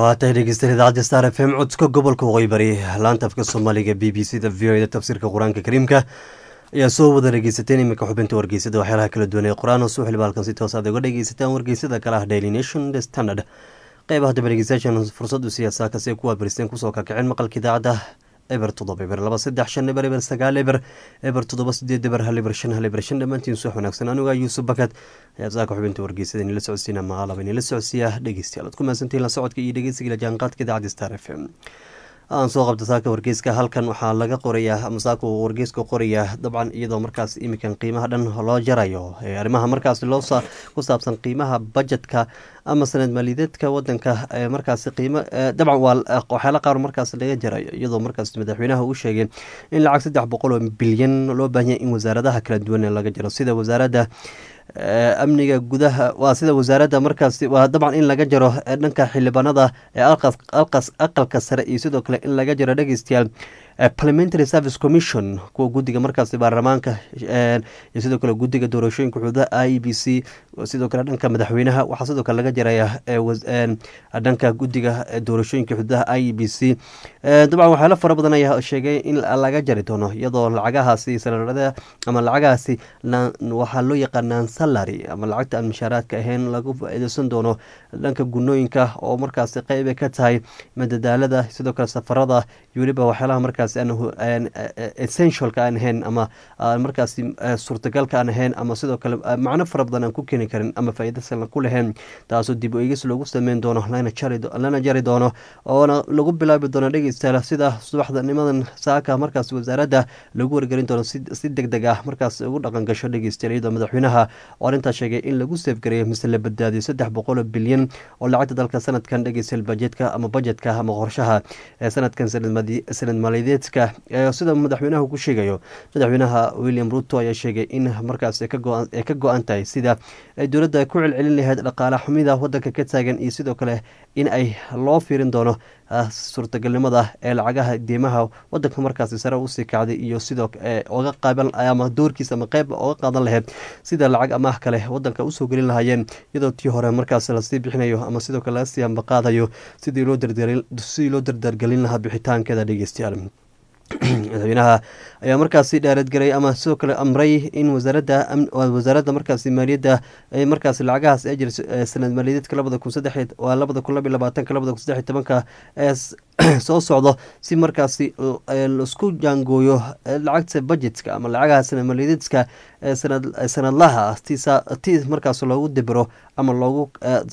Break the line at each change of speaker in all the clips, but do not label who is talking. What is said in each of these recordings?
waa tahay dhegeystayaal idaacadda star f m codka gobolka waqooyi bari laanta afka soomaaliga b b c da v o da tafsiirka qur-aanka kariimka ayaa soo wada dhegeysateen iminka xubinta wargeysada waxyaalaha kala duwan ee qur-aan oo soo xilba halkan si toos aad uga dhegeysataan wargeysada kale ah daily nation the standard qeybaha daba dhegeystayaashan fursad u siiyasaa kasi kuwa baristeen kusoo kakiceen maqalka idaacadda eber toddoba eber laba saddex shan eber eber sagaal eber eber toddoba sideed eber hal eber shan hal eber shan dhammaantiin suux wanaagsan aniga yuusuf bakad ayaa saaka xubinta wargeysada inila socodsiina maqaalaba inila socodsiiya dhegeystayaal ad ku mahadsantihin la socodka iyo dhegeysiga la jaanqaadka idaacadda star f m aan soo qabta saaka wargeyska halkan waxaa laga qorayaa ama saaka uu wargeyska qorayaa dabcan iyadoo markaas iminkan qiimaha dhan loo jarayo arrimaha markaas loo ku saabsan qiimaha bajetka ama sanad maaliyadeedka wadanka markaas qiimo dabcan waa waxyaala qaar markaas laga jarayo iyadoo markaas madaxweynaha uu sheegay in lacag saddex boqol oo bilyan loo baahanya in wasaaradaha kala duwan laga jaro sida wasaaradda amniga gudaha waa sida wasaaradda markaas waa dabcan in laga jaro dhanka xildhibaanada ee aqalka sare iyo sidoo kale in laga jaro dhegeystayaal parliamentary service commission kuwa guddiga markaas baarlamaanka iyo sidoo kale guddiga doorashooyinka xuduudaha i b c sidoo kale dhanka madaxweynaha waxaa sidoo kale laga jaraya dhanka guddiga doorashooyinka xuduudaha i b c dabcan waxyaalo fara badan ayaa sheegay in laga jari doono iyadoo lacagahaasi salarada ama lacagahaasi waxaa loo yaqaanaan salary ama lacagta aan mushaaraadka ahayn lagu faa-iideysan doono dhanka gunooyinka oo markaasi qeyba ka tahay madadaalada sidoo kale safarada iyo weliba waxyaalaha markaas essentialka aan ahayn ama markaas suurtagalka aan ahayn ama sidoo kale macno fara badan aan ku keeni karin ama faa-iidasan ku lahayn taasoo dib u eegis loogu sameyn doono lana jari doono oona lagu bilaabi doono dhegeystayaal sida subaxdanimadan saaka markaas wasaaradda lagu wargelin doono si deg deg ah markaas ugu dhaqan gasho dhegeystayaal iyadoo madaxweynaha oo arrintaas sheegay in lagu seefgareeyo mise la badbaadiyo saddex boqol oo bilyan oo lacagta dalka sanadkan dhegeystayaal bajetka ama bajetka ama qorshaha ee sanadkan sanad maaliyadeedka sida madaxweynaha ku sheegayo madaxweynaha william ruto ayaa sheegay in markaas ay ka go-an tahay sida ay dowladda ku celcelin lahayd dhaqaala xumida wadanka ka taagan iyo sidoo kale in ay loo fiirin doono suurtagalnimada ee lacagaha diimaha wadanka markaasi sare usii kacday iyo sidoo oga qaaban ama doorkiisa ama qeyb oga qaadan lahayd sida lacag amaah kale wadanka usoo gelin lahaayeen iyadoo tii hore markaas lasii bixinayo ama sidoo kale laga sii ambaqaadayo sidii loo dardargelin lahaa bixitaankeeda dhegeystayaal madaxweynaha ayaa markaasi dhaaradgaray ama sidoo kale amray in wasaaradda wasaaradda markaasi maaliyadda markaas lacagahaas ee jira sanad maaliyadeedka labada kun saddex waa labada kun laba iyo labaatanka labada kun saddex iyo tobanka ee soo socdo si markaasi laisku jaangooyo lacagta budgetka ama lacagaha sanad maaliyadeedka sanadlaha ti markaas loogu debero ama loogu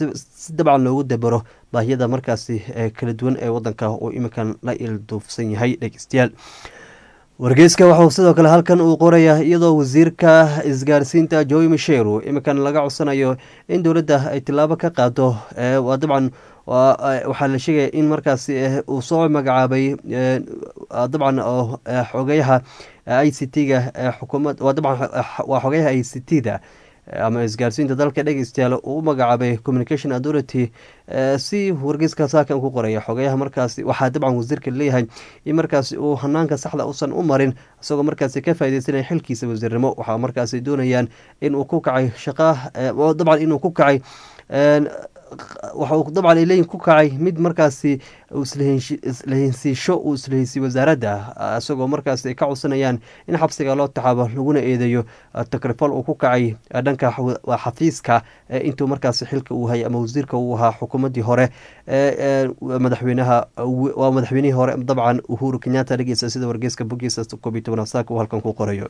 si dabcan loogu debero baahiyada markaasi kala duwan ee wadanka uu iminkan la ilduufsan yahay dhegeystayaal wargeyska waxuu sidoo kale halkan uu qorayaa iyadoo wasiirka isgaarsiinta joy misheru iminkan laga codsanayo in dowladda ay tilaabo ka qaado waa dabcan waxaa la sheegaya in markaasi uu soo magacaabay dabcan xogeyaha i c t ga xukuumad waa dabcan waa xogeyaha i c t da ama isgaarsiinta dalka dhegeystayaal uu u magacaabay communication authority si wargeyska saakan ku qoraya xogeyaha markaasi waxaa dabcan wasiirka leeyahay in markaasi uu hanaanka saxda usan u marin isagoo markaasi ka faaideysanaya xilkiisa wasiirnimo waxaa markaasi doonayaan in uu ku kacay shaqa dabcan inuu ku kacay waxauu dabcan leeyihin ku kacay mid markaasi islahensiisho uu islaheysiy wasaaradda isagoo markaas ay ka codsanayaan in xabsiga loo taxaabo laguna eedeeyo takrifal uu ku kacay dhanka xafiiska intuu markaas xilka uu hayay ama wasiirka uu ahaa xukuumaddii hore madaxweynaha waa madaxweynihii hore dabcan uhuru kenyatta dhegeysa sida wargeyska bogiisa koob iyo tobanaad saaka uu halkan ku qorayo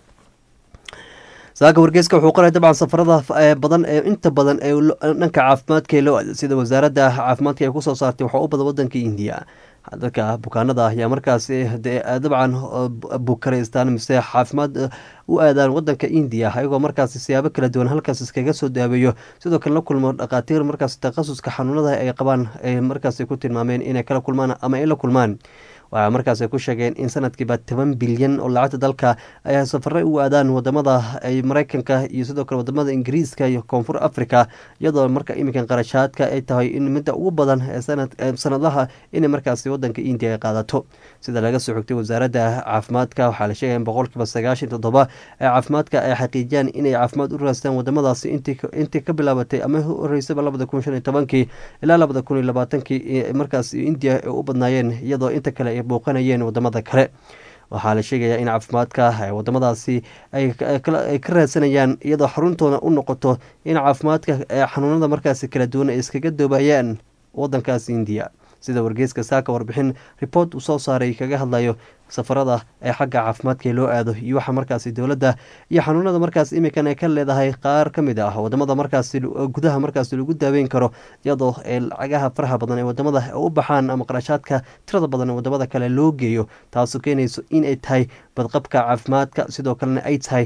saaka wargeyska wuxuu qoray dabcan safarada badan ee inta badan ee dhanka caafimaadka loo aada sida wasaaradda caafimaadka ay kusoo saartay waxaa u badan wadanka indiya dadka bukaanada ayaa markaasi dabcan bukaraystaan mise caafimaad u aadaan wadanka indiya ayagoo markaasi siyaabo kala duwan halkaas iskaga soo daaweeyo sidoo kale la kulmo dhakhaatiir markaas takhasuska xanuunada ay qabaan ay markaasi ku tilmaameen inay kala kulmaan ama ay la kulmaan waxaa markaas ku sheegeen in sanadkiiba toban bilyan oo lacagta dalka ay safare u aadaan wadamada ay mareykanka iyo sidoo kale wadamada ingiriiska iyo koonfur africa iyadoo marka iminkan qarashaadka ay tahay in midda ugu badan ee sanadaha inay markaasi wadanka indiya ay qaadato sida laga soo xogtay wasaaradda caafimaadka waxaa la sheegaya in boqolkiiba sagaashan toddoba ee caafimaadka ay xaqiijiyaan inay caafimaad u raastaan wadamadaasi intii ka bilaabatay ama horeysaba labada kun shan iyo tobankii ilaa labada kun iyo labaatankii markaas indiya ay u badnaayeen iyadoo inta kale ay bouqanayeen wadamada kale waxaa la sheegayaa in caafimaadka wadamadaasi ay ka raadsanayaan iyadoo xaruntooda u noqoto in caafimaadka xanuunada markaasi kala duwan ay iskaga doobayaan wadankaasi indiya sida wargeyska saaka warbixin report uu soo saaray kaga hadlayo safarada ee xagga caafimaadka loo aado iyo waxa markaasi dowladda iyo xanuunada markaas imikan ay ka leedahay qaar ka mid ah wadamada markaasi gudaha markaasi lagu daaweyn karo iyadoo ee lacagaha faraha badan ee wadamada u baxaan ama qarashaadka tirada badan ee wadamada kale loo geeyo taasoo keenayso inay tahay badqabka caafimaadka sidoo kalena ay tahay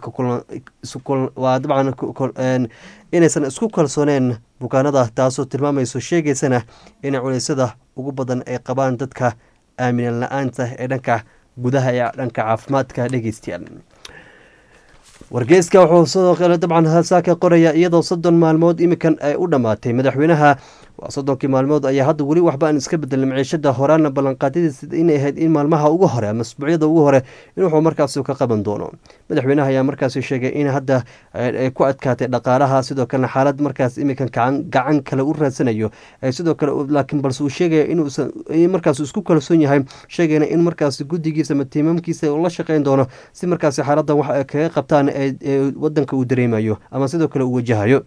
waa dabcan inaysan isku kalsooneen bukaanada taasoo tilmaamayso sheegaysana in culeysyada ugu badan ay qabaan dadka aaminan la-aanta ee dhanka gudaha ee dhanka caafimaadka dhegeystayaal wargeyska wuxuu sidoo kale dabcan saaka qoraya iyadoo soddon maalmood imikan ay u dhammaatay madaxweynaha waa soddonkii maalmood ayaa hadda weli waxba aan iska bedelin maciishada horaana ballanqaadadiisa inay ahayd in maalmaha ugu hore ama asbuucyada ugu hore in wuxuu markaasi ka qaban doono madaxweynaha ayaa markaasi sheegay in hadda ay ku adkaatay dhaqaalaha sidoo kalena xaalad markaas imikan gacan kale u raadsanayo sidoo kale laakiin balse uu sheegaya inuusan markaas isku kalsoon yahay sheegayna in markaas guddigiisa ama tiimaamkiisa uu la shaqeyn doono si markaasi xaaladan wax ay kaga qabtaan ee wadanka uu dareemayo ama sidoo kale uu wajahayo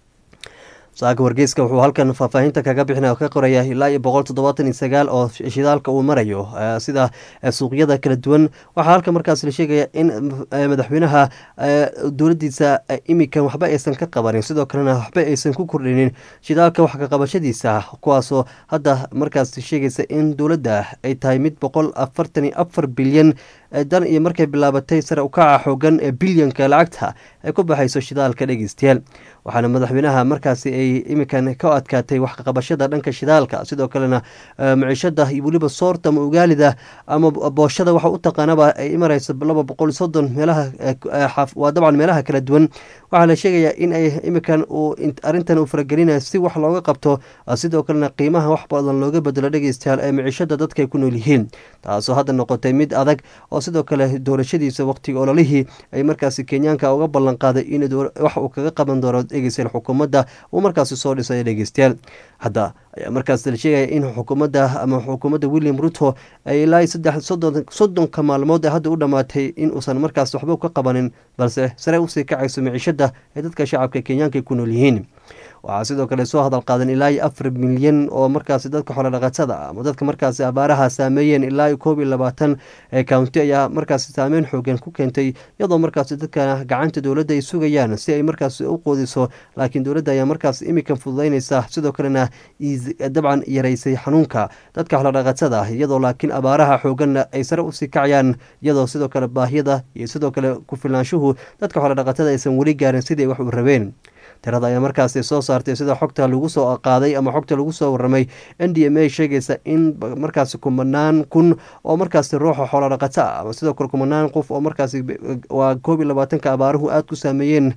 saaka wargeyska wuxuu halkan faahfaahinta kaga bixina ka qoraya ilaa iyo boqol toddobaatan iyo sagaal oo shidaalka uu marayo sida suuqyada kala duwan waxaa halkan markaas la sheegaya in madaxweynaha dowladiisa imikan waxba aysan ka qabanin sidoo kalena waxba aysan ku kordhinin shidaalka wax ka qabashadiisa kuwaasoo hadda markaas sheegaysa in dowladda ay tahay mid boqol afartan iyo afar bilyan dan iyo markay bilaabatay sare ukaca xoogan ee bilyanka lacagta ay ku baxayso shidaalka dhegeystayaal waxaana madaxweynaha markaasi ay imikan ka adkaatay waxqabashada dhanka shidaalka sidoo kalena maciishada iyo weliba soorta ama ugaalida ama booshada waxa u taqaanaba ay marayso laba boqol soddon meelaha waa dabcan meelaha kala duwan waxaa la sheegayaa in ay imikan uu arrintan uu faragelinayo si wax looga qabto sidoo kalena qiimaha wax badan looga bedelo dhegeystayaal ee maciishada dadka ay ku nool yihiin taasoo hadda noqotay mid adag oo sidoo kale doorashadiisa waqtiga ololihii ay markaasi kenyaanka uga ballan qaaday in wax uu kaga qaban doono dhegeystayaal xukuumadda uu markaasi soo dhisay dhegeystayaal hadda ayaa markaas la sheegaya in xukuumadda ama xukuumadda william ruto ay ilaa saddex soddonka maalmood ee hadda u dhammaatay in uusan markaas waxba ka qabanin balse sare usii kacayso maciishada ee dadka shacabka kenyaanka ku nool yihiin waxaa sidoo kale soo hadal qaadan ilaa iyo afar milyan oo markaasi dadka xoolodhaqatada ama dadka markaasi abaaraha saameeyeen ilaa iyo koob iyo labaatan ee county ayaa markaasi saameyn xoogan ku keentay iyadoo markaasi dadka gacanta dowladda ay sugayaan si ay markaasi u qoodiso laakiin dowladda ayaa markaas imikan fududeynaysa sidoo kalena dabcan yaraysay xanuunka dadka xoolodhaqatada iyadoo laakiin abaaraha xooganna ay sare usii kacayaan iyadoo sidoo kale baahiyada iyo sidoo kale ku-filnaanshuhu dadka xoolodhaqatada aysan weli gaarin sidii wax u rabeen tirada ayaa markaasi soo saartay sida xogta lagu soo qaaday ama xogta lagu soo waramay n d m a sheegaysa in markaasi kumanaan kun oo markaasi ruuxa xoolodhaqato ah ama sidoo kale kumanaan qof oo markaasi waa koob iyo labaatanka abaaruhu aada ku saameeyeen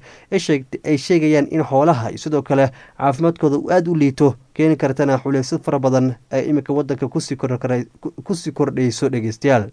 ay sheegayaan in xoolaha iyo sidoo kale caafimaadkooda uu aada u liito keeni kartana xuleysad fara badan ee iminka wadanka kusii kordhayso dhegeystayaal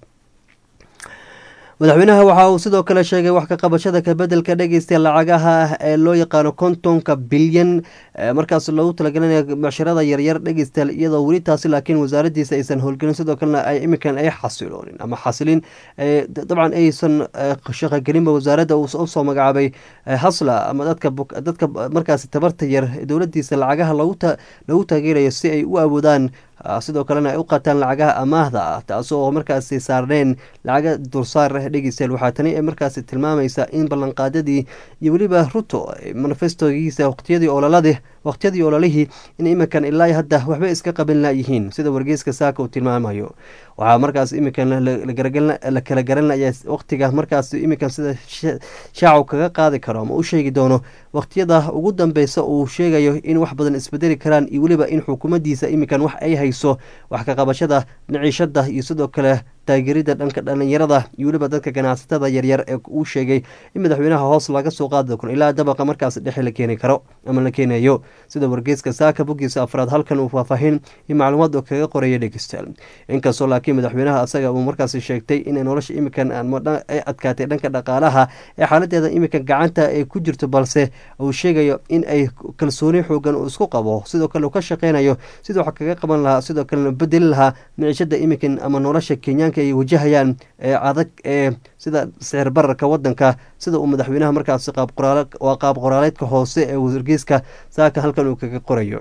madaxweynaha waxa uu sidoo kale sheegay wax ka qabashada kabedelka dhegeysta lacagaha ah ee loo yaqaano kontonka bilyan markaas loogu talagelinaya macshirada yaryar dhegeystayaal iyadoo weli taasi laakiin wasaaradiisa aysan howlgelin sidoo kalena ay iminkan ay xasiloonin ama xasilin dabcan aysan shaqogelinba wasaaradda usoo magacaabay hasla ama dadka dadka markaasi tabarta yar dowladiisa lacagaha loogu taageerayo si ay u awoodaan sidoo kalena ay u qaataan lacagaha amaahda ah taasoo markaasi saarneen lacaga dursaar dhegeystayaal waxaa tani markaasi tilmaamaysa in ballanqaadadii iyo weliba ruto manifestogiisa waqtiyadii ololadii waqtiyadii ololihii in iminkan ilaa hadda waxba iska qaban layihiin sida wargeyska saaka uu tilmaamayo waxaa markaas iminkan la kala garanaya waqtiga markaas iminkan sida shaacu kaga qaadi karo ama u sheegi doono waqtiyada ugu dambeysa uu sheegayo in wax badan isbedeli karaan iyo weliba in xukuumaddiisa iminkan wax ay hayso wax ka qabashada niciishada iyo sidoo kale taageerida dhanka dhalinyarada iyo weliba dadka ganacsatada yaryar ee uu sheegay in madaxweynaha hoos laga soo qaadi karo ilaa dabaqa markaas dhexe la keeni karo ama la keenayo sida wargeyska saaka boggiisa afraad halkan uu faahfaahin iyo macluumaad oo kaga qoraya dhegeystayaal inkastoo laakiin madaxweynaha asaga uu markaas sheegtay in nolosha iminkan ay adkaatay dhanka dhaqaalaha ee xaaladeeda iminkan gacanta ay ku jirto balse uu sheegayo in ay kalsooni xoogan uu isku qabo sidoo kale uu ka shaqeynayo siduu wax kaga qaban lahaa sidoo kalena bedeli lahaa miciishada iminkan ama nolosha kenyaanka ay wajahayaan ee adag ee sida sicir bararka wadanka sida uu madaxweynaha markaasi waa qaab qoraaleedka hoose ee wargeyska saaka halkan uu kaga qorayo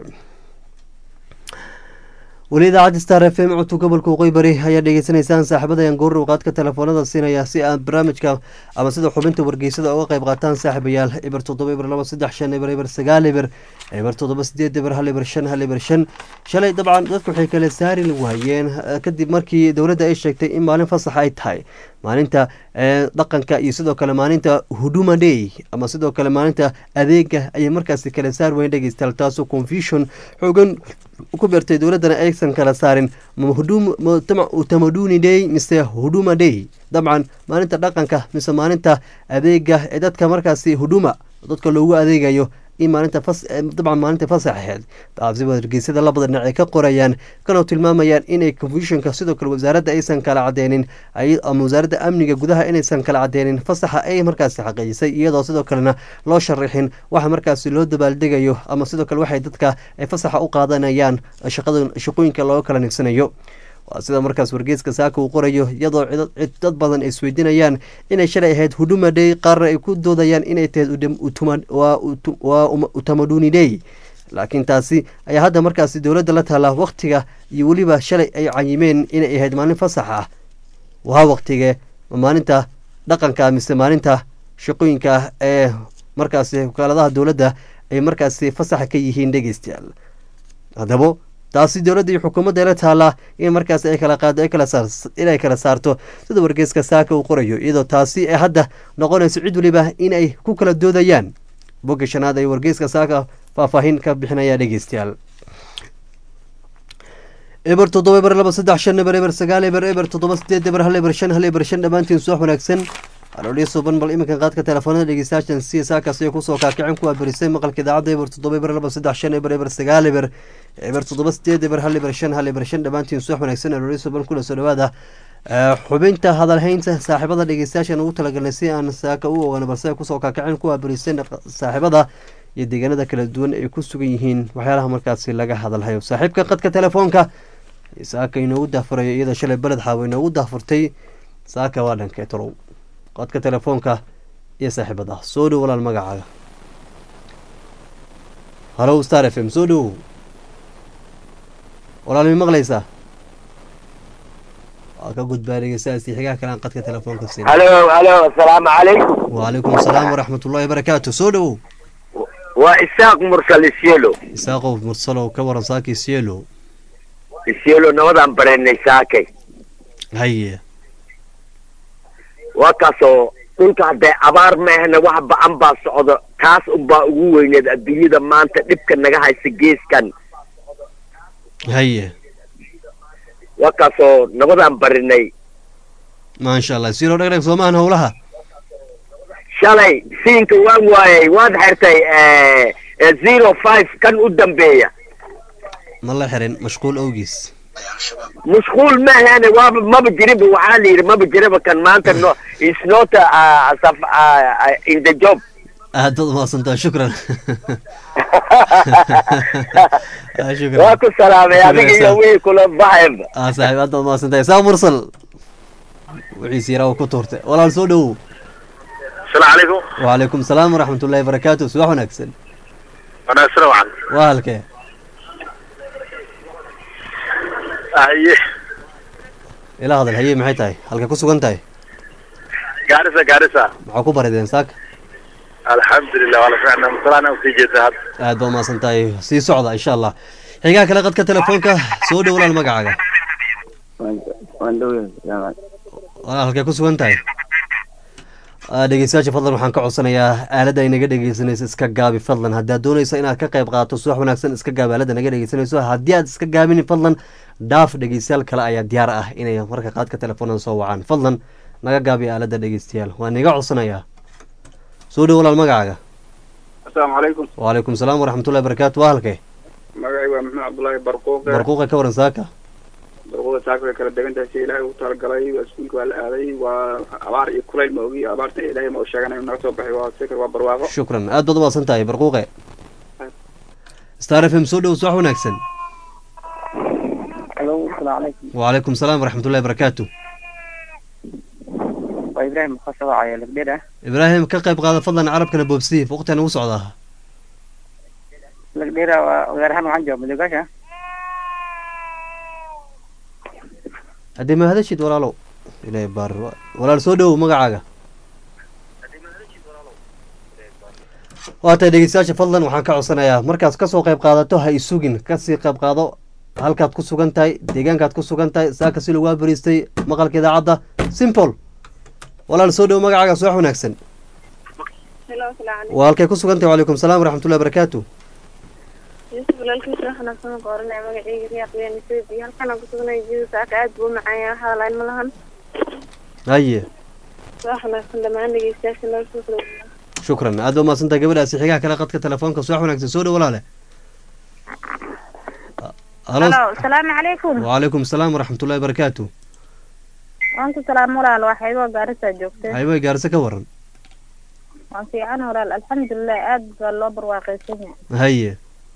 weli idaacadda star f m codka gobolka waqooyi bari ayaa dhegeysanaysaan saaxiibadayan goorrow qaadka telefoonada siinaya si aad barnaamijka ama sida xubinta wargeysada uga qayb qaataan saaxiibayaal eber toddoba eber laba saddex shan eber eber sagaal eber eber toddoba sideed eber hal eber shan hal eber shan shalay dabcan dadku waxay kala saari waayeen kadib markii dowladda ay sheegtay in maalin fasax ay tahay maalinta dhaqanka iyo sidoo kale maalinta huduma day ama sidoo kale maalinta adeega ayay markaasi kala saar weyn dhegeystayaal taasoo confusion xoogan ku beertay dowladdana aysan kala saarin utamaduni day mise huduma day dabcan maalinta dhaqanka mise maalinta adeega ee dadka markaasi huduma dadka loogu adeegayo in maalinta dabcan maalinta fasax aheyd taasi wargeysada labada dhinac ay ka qorayaan kana tilmaamayaan inay confusionka sidoo kale wasaaradda aysan kala cadeynin ama wasaaradda amniga gudaha inaysan kala cadeynin fasaxa ay markaasi xaqiijisay iyadoo sidoo kalena loo sharaxin waxa markaasi loo dabaaldegayo ama sidoo kale waxay dadka ay fasaxa u qaadanayaan shaqooyinka looga kala nigsanayo waa sida markaas wargeeska saaka uu qorayo iyadoo dad badan ay isweydiinayaan inay shalay ahayd huduma day qaarna ay ku doodayaan inay tahayd waa utamaduni day laakiin taasi ayaa hadda markaasi dowladda la taallaa wakhtiga iyo weliba shalay ay cayimeen inay ahayd maalin fasax ah waa wakhtige maalinta dhaqanka mise maalinta shaqooyinka ee markaasi wakaaladaha dowladda ay markaasi fasaxa ka yihiin dhegeystayaal haddaba taasi dowladda iyo xukuumadda la taallaa in markaas ay kala qaado inay kala saarto sida wargeeska saaka uu qorayo iyadoo taasi ay hadda noqonayso cid weliba inay ku kala doodayaan bogga shanaad ay wargeeska saaka faahfaahin ka bixinaya dhegeystayaal eber toddoba eber laba saddex shan eber eber sagaal eber eber toddoba sideed eber hal eber shan hal eber shan dhammaantiin suwax wanaagsan aloolii suuban bal iminkan qaadka telefoonada dhegeystayaashan si saakaas ay kusoo kaakicin kuwaa berisay maqalka idaacadda eber toddoba eber laba saddex shan eber eber sagaal eber eber toddoba sideed eber hal eber shan hal eber shan dhammaantiin suwax wanaagsan aloolii suuban kula soo dhawaada xubinta hadalhaynta saaxiibada dhegeystayaashan ugu talagalnay si aan saaka u ogaano balse ay kusoo kaakicin kuwaa berisay saaxiibada iyo deegaanada kala duwan ay ku sugan yihiin waxyaalaha markaasi laga hadalhayo saaxiibka qadka telefoonka saaka inoogu daafurayo iyadoo shalay beled xaawo inoogu daafurtay saaka waa dhankee tolow qadka telefoonka iyo saaxiibada soo dhow walaal magacaaga halow star f m soo dhowow walaal mi maqlaysaa waa ka gudbaa dhegeystayaasi xigaha kale aan qadka telefoonka siin
halo halo asalaamu calaykum
wacalaykum asalaam waraxmat ullahi barakaatu soo dhowow
waa isaaq mursal isyelo
isaaqow mursalow ka waran saaki sielo
isyelo nabadaan bareennay saakay
haye
waa kaasoo dhulka haddee abaar maahna wax ba-an baa socdo taas unbaa ugu weyneed adduunyada maanta dhibka naga haysa geeskan
haye
waa kaasoo nabadaan barinay
maasha allah silo dhegdheg soomahan howlaha
shalay siinka waan waayay waad xirtay zero five kan u dambeeya
ma la xirin mashquul awgiis
mashquul maahane waaba maba jiriba waxaa la yidhi maba jiriba kan maanta no is not uh, saf, uh, in the job
aad baad umahadsantaa shukran
waa ku salaamay adiga iyo wii kula baxayba
ah saaxiib aad baad umahadsantaa isaa mursal wixiis yaraa uu ku tuurtay walaal soo dhowow
السلام عليكم
وعليكم السلام ورحمة الله وبركاته subax wanaagsan
أنا أسرع عن
waa halkee
أيه
ila hadal haye maxay tahay halka ku sugan tahay
gaarisa gaarisa
maxaa ku barideen saaka
alxamdulilah waa la fiicnaa masalaan usii jeedaa hadda
aad baa umahadsan tahay sii socda insha allah xigaa kale qadka telefoonka soo dhow walaal magacaaga
waan dhowyahay jaamac
walaal halkee ku sugan tahay Ah, dhegeystayaasha fadlan waxaan ka codsanayaa aaladda ay naga dhegeysanayso iska gaabi fadlan haddaad doonayso inaad ka qayb qaadato subax wanaagsan iska gaabi aaladda naga dhegeysanayso haddii aad iska gaabinin fadlan dhaaf dhegeystayaal kale ayaa diyaar ah inay marka qaadka telefoonada soo wacaan fadlan naga gaabi aaladda dhegeystayaal waan iga codsanayaa soo dhow walaal magacaaga
asalaamu calaykum
wacalaykum salaam waraxmatullahi barakaatu waa halkee
magacay waa maxamed cabdullaahi barquuqe
barquuqa ka waran saaka
barquuqa saaka way kala degan tahay si ilaahay ugu talagalay waa iskuulka waa la aaday waa abaar iyo kulayl ma ogi abaarta ilaahay ma u sheeganayo naga soo baxay waa sikir waa barwaaqo
shukran aad baad umahadsan tahay barquuqe star f m soo dhow subax wanaagsan
alo asalaamu calaykum
wacalaykum salaam waraxmatullahi barakaatu
waa ibraahim khasabacaya lagdheer ah
ibraahim ka qayb qaada fadlan carabkana boobsiif waqtigan ugu socdaa
lagdheera waa gaar ahaan waxaan jooga madoogaasha
haddii ma hadashid walaalow ilaahay baar walaal soo dhowow magacaaga waa tahay dhegeystayaasha fadlan waxaan ka codsanayaa markaas kasoo qayb qaadato ha isugin kasii qayb qaado halkaad ku sugan tahay deegaankaad ku sugan tahay saaka si lagu abariistay maqalka idaacadda simple walaal soo dhowow magacaaga subax wanaagsan
Hello, asalaamu calaykum.
waa halkay ku sugan tahay wacalaykum salaam waraxmatullahi barakaatu
Yusuf walaalkiisa waxaan afsan ku oranaya magacayga Riyaaq Weyne Ethiopia. Halkan aan ku sugnay jidka saaka aad buu u macaan yahay hadalayn ma lahan.
haye
Wax wanaagsan dhammaan dhegeystayaasha noo soo kala
shukran aad baa umahadsantahay gabadhaasi xigaha kale qadka telefoonka subax wanaagsan soo dhow walaale halo
asalaamu calaykum.
wacalaykum salaam waraxmatullahi barakaatu
Waan ku salaam walaal waxay waa gaarisa joogtay.
hayway gaarse ka waran
Waan fiican walaal alxamdulilah aad baa loo barwaaqaysan yahay.
haye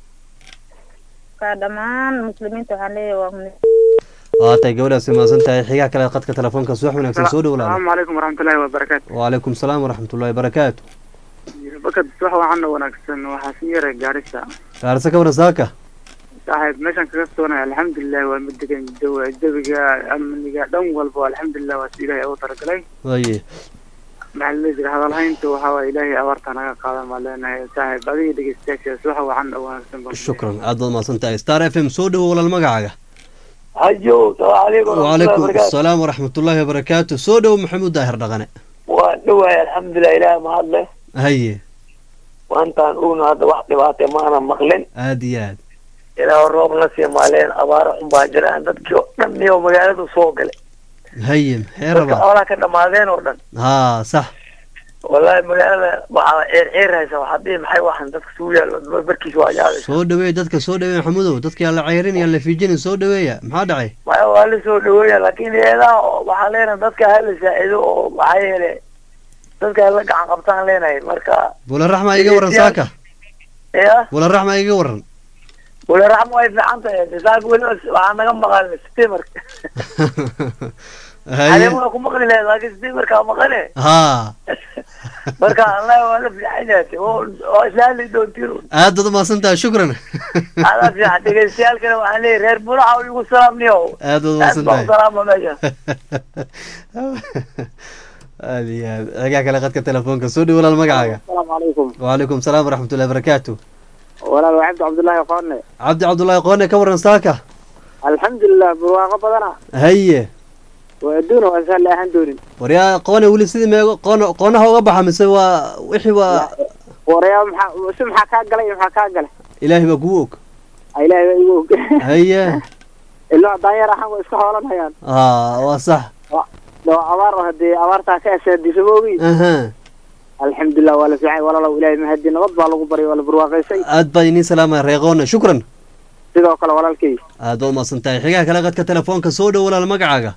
Ka dhammaan muslimiinta waxaan leeyahay waa muhiim.
waa tahay gabadhaasi umahadsan tahay xigaha kale qadka telefoonka subax wanaagsan soo dhow walaale
asalaamu calaykum waraxmatullaahi wabarakaatu
wacalaykum salaam waraxmatullahi barakaatu
bakad wax wacan oo wanaagsan waxaa si yaray gaarisa
gaarse ka waran saaka
saaxiib meeshaan kaga soonaya alxamdulilah waa mid degan jawa jawiga amniga dhan walba alxamdulilah waa si ilaahay ugu talagalay
haye
maxaa la jira hadalhaynta waxaa waay ilaahay abaarta naga qaadan baan leenahay saaxiib adiga dhegeystayaashaas waxa wacan oo wanaagsan baan
shukran aad baad umahadsan tahay star f m soo dhowo walaal magacaaga
hajo salaamu calaykum
wacalaykum salaam waraxmatullahi wabarakaatu soo dhowo maxamuud daahir dhaqane
waa dhowahay alxamdulilah ilaahay mahadle
haye
maantaan ugna hadda wax dhibaate maana maqlin
aad iyo aad
ilaa roob na sii maaleen abaaro xun baa jiraan dadkii oo dhan iyo magaaladu soo galay
haye maxee
dadka
rabaa
xoolaha ka dhamaadeen oo dhan
haa sax
wallahi magaalada waxaa ceer ceer haysa waxaa dhihi maxay waxan dadka suu yaallo barkiisa waa yaabaysa
soo dhaweey dadka soo dhaweey maxamudow dadka yaa la ceyrin yaa la fiijinin soo dhaweeya maxaa dhacay
maya waa la soo dhaweeya laakiin eedaha oo waxaan leenahay dadka hala saacido oo maxaa yeele dadka hala gacan qabtaan leenahay marka
bulan raxma iga waran saaka
ya
bulan raxma iga waran
wala raxma way fiican tahay saaka weliba waxaa naga maqan stimerka
haye
adeemuna ku maqli lahayd laakiin stimerkaa maqane
haa
marka allah waa la fiican yahay oo oo islaali doontiin
aad baad umahadsan tahay shukran
adaa fiican dhegeystayaalkana waxaan leeyahay reer buraxa igu salaamniyo
aad baad
aad
umahadsan
baan
tahay
u salaama meesha
aad iyo aad xigaa kale qadka telefoonka soo dhow walaal magacaaga
asalaamu calaykum
wacalaykum salaam waraxmatullahi barakaatu
walaal waa cabdi cabdullaahi qoone
cabdi cabdullaahi qoone ka waran saaka
alxamdulilah barwaaqo badana
haye
waa adduuna waa saan la ahaan doonin
waryaa qoone weli sidii meego qoon qoonaha uga baxa mise waa wixii waa
warayaa maxaa si maxaa kaa galay iyo maxaa kaa galay
ilaahay baa kugu og
Ah, ilaahay baa igu og
haye
ilaa daanyar ahaan way iska hoolanayaan
aa waa sax
doo abaar oo hadee abaartaa ka asaadiso ma ogi
aha
alxamdulilah waa la fiican walaalow ilaahay mahadi nabad baa lagu baryay waa la barwaaqaysay
aad baa inii salaamaya reeqoone shukran
sidoo kale walaalkay
aad baa umahadsan tahay xigaha kale qadka telefoonka soo dhow walaal magacaaga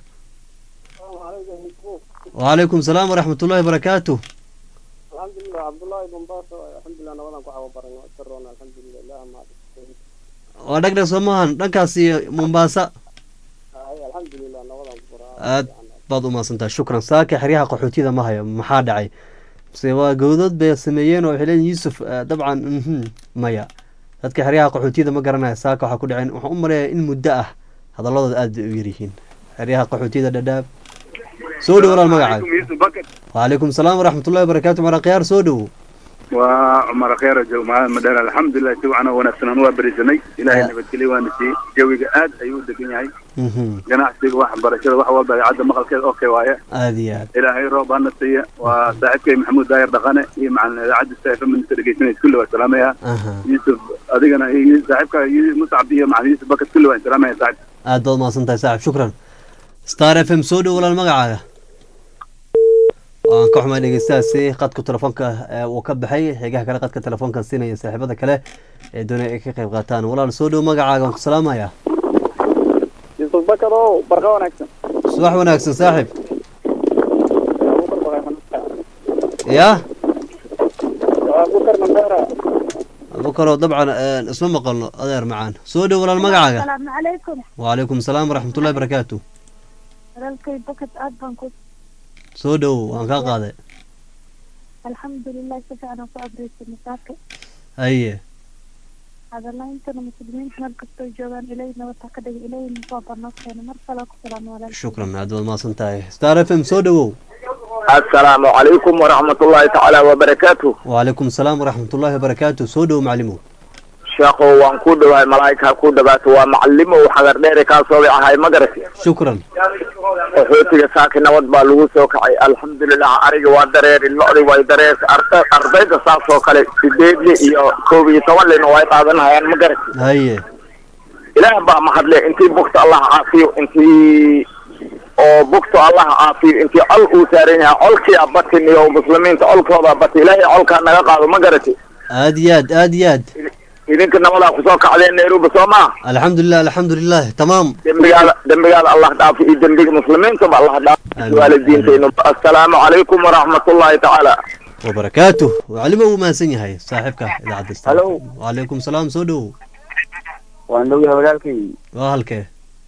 wacalaykum salaam waraxmatullahi barakaatu
alxamdulilah cabdullaahi bombaaso alxamdulilah nabadan ku cawo baran saroon alxamdulilah ilaah ma
waa dhagdhag soo maahan dhankaas iyo mombaasa
alxamdulilah nabadan ku baran
aad baad umahadsan tahay shukran saaka xeryaha qaxootiyada ma hayo maxaa dhacay mase waa gowdood bay sameeyeen oo waxay leeyihin yuusuf eh, dabcan mhm maya dadka xeryaha qaxootiyada ma garanaya saaka waxaa ku dhaceen waxaan u maleeyaa in muddo ah hadaladooda aad bay u yaryihiin xeryaha qaxootiyada dhadhaab soo dhow walaal magacaaga
yusuf bakad
wacalaykum salaam waraxmatullahi wabarakaatu mara khiyaar soo dhowo
waa cumar kheera joog magaalada madheer alxamdulilah si wacan oo wanaagsan aan waa berisanay ilaahay nabadgelyo waana siiyey jawiga aad ayuu u degan yahay
Mhm.
ganacsiga waxbarashada wax walba idaacadda maqalkeeda okay waaye
aada iyo aad
ilaahay roob hana siiya waa saaxiibkay maxamuud daayir dhaqane iyo macalin idaacadda saafa minista dhegeysanaysa kulli waa salaamaya
aha
yuusuf adigana iyo saaxiibka Yu- muscab iyo macalin yuusuf bakat kulli waa salaamaya saaxiib
aad baad mahadsan tahay saaxib shukran star f m soo dhow walaal magacaaga waan ka xumay dhegeystahaasi qadka telefoonka ee uu ka baxay xigaha kale qadka telefoonka siinaya saaxiibada kale ee doonaya ay ka qayb qaataan walaal soo dhow magacaaga waan ku salaamaya
yusuf bakar oo barqa wanaagsan
subax wanaagsan saaxib
abubakar baqay
ya
abubakar mandara
abukaroo dabcan een, isma maqalno adeer macaan soo dhow walaal magacaaga
asalaamu calaykum
wacalaykum salaam waraxmatullahi barakaatu
walaalkay bakad aad baan ku
soo dhow waan kaa qaaday
alxamdulilah si fiican aan ku abreysa masaaka
haye
hadalaintana muslimiinta meel kastoo joogaan ilaahay nabad ha ka dhiga ilaahay nusoo barnoo keena mar kale ku salaamo walaal
shukran aad baad mahadsan tahay star f m soo dhowow
السلام عليكم ورحمة الله تعالى وبركاته
wacalaykum salaam waraxmatullahi wabarakaatu soo dhow maclimow
شيخو وان كود واي ملايكة كود بات ومعلمه وحضر ديري كاسوبي عهاي مدرسة
shukran
وحوتي ساكن نود بالو سوكعي الحمد لله أريج وادرير اللوري وادرير أرضي ساسو كالي سيديدلي إيو كوبي تولي نواي قادن هاي مدرسة
haye
إله با محدلي انتي بوكت الله عافيو انتي oo bugto allah caafiyo intii col uu saaran yahay colkii abatin iyo muslimiinta colkooda bati ilaahay colkaa naga qaado ma garati
aad iyo aad aad iyo aad
idinka nabadaa kusoo kacdeen nairobi soo maa
alxamdulilah alxamdulilah tamaam
dembigaada dembigaada allah dhaafo iyo dembiga muslimiintaba allah dhaafo
Amiin.
waalidiintayna assalaamu calaykum waraxmatullahi tacaala
wabarakaatu maclimo uu mahadsan yahay saaxiibka idaacadda Star.
Hello.
wacalaykum salaam soo dhow
waan dhowyahay walaalkay
waa halkee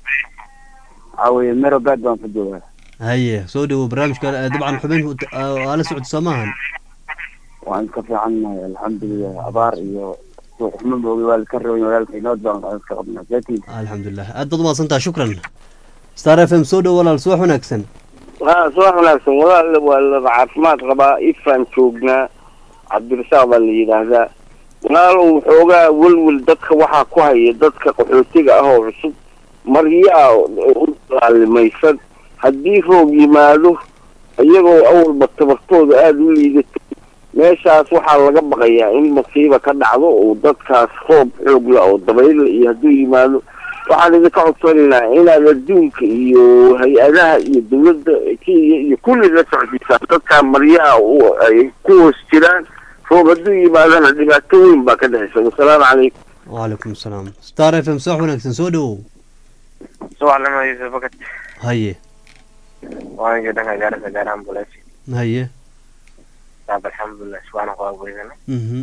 waxaa weeye merobad baan ku joogaa
haye soo dhowow barnaamijka eh, dabcan xubin aa la socota soo maahan
waan iska fiicannahay alxamdulilah abaar iyo suuq xumo moogay waa laka rabayn walaalkay nabad baan aan iska qabnaa saatiin
alxamdulilah aad baad umahadsan tahay shukran star f m soo dhow walaal subax wanaagsan
ها صباح wanaagsan walaal waa la caafimaad qabaa ifaan joognaa cabdirasaaq baa la yidhaahdaa walaalow xoogaa welwel dadka waxaa ku haya dadka qaxootiga ah oo cusub maryaa u dalaalimaysan haddii roog yimaado iyagoo awalba tabartooda aada u liidato meeshaas waxaa laga baqayaa in masiiba ka dhacdo oo dadkaas roob xoogla oo dabayla iyo hadduu yimaado waxaan idinka codsanaynaa inaad adduunka iyo hay-adaha iyo dawladda kenya iyo kulli la socodsiisaan dadkaa maryaha u- ay ku hoos jiraan roob hadduu yimaadana dhibaato weyn baa ka dhexaysa wasalaamu calaykum
wacalaykum salaam star f m subax wanaagsan soo dhowow
subax lama yusuf bakat
haye
waan joogdhanka gaarisa gaar ambulance
haye
saab alxamdulilah subaxna waa weydana
mhm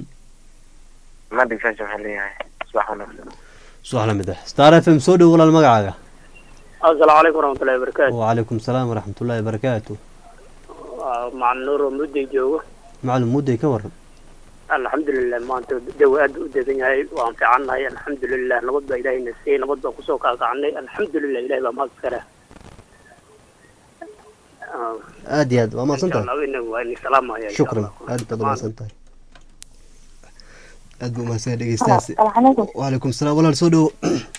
ma dhigsaasha waxaan leeyahay subax wanaagsan
subax la mid ah star f m soo dhow walaal magacaaga
asalaamu calaykum waraxmatullahi wabarakaatu
wacalaykum salaam waraxmatullahi wabarakaatu
macalin nuur oo mudday joogo
macalin mudday ka waran
alxamdulilah maanta jawi aad u degan yahay waan fiicannahay alxamdulilah nabad baa ilaahayna siiyey nabad baan kusoo kaakacnay alxamdulilah ilahay baa mahad iskale
aad iyo aad waa mahadsan tahay
waa ini salaamaya insha
shukran
Allah.
aad baad umahadsan tahay aad buu umahadsan yahay dhegeystahaasi
asalaamu calaykum
wacalaykum salaam walaal soo dhowo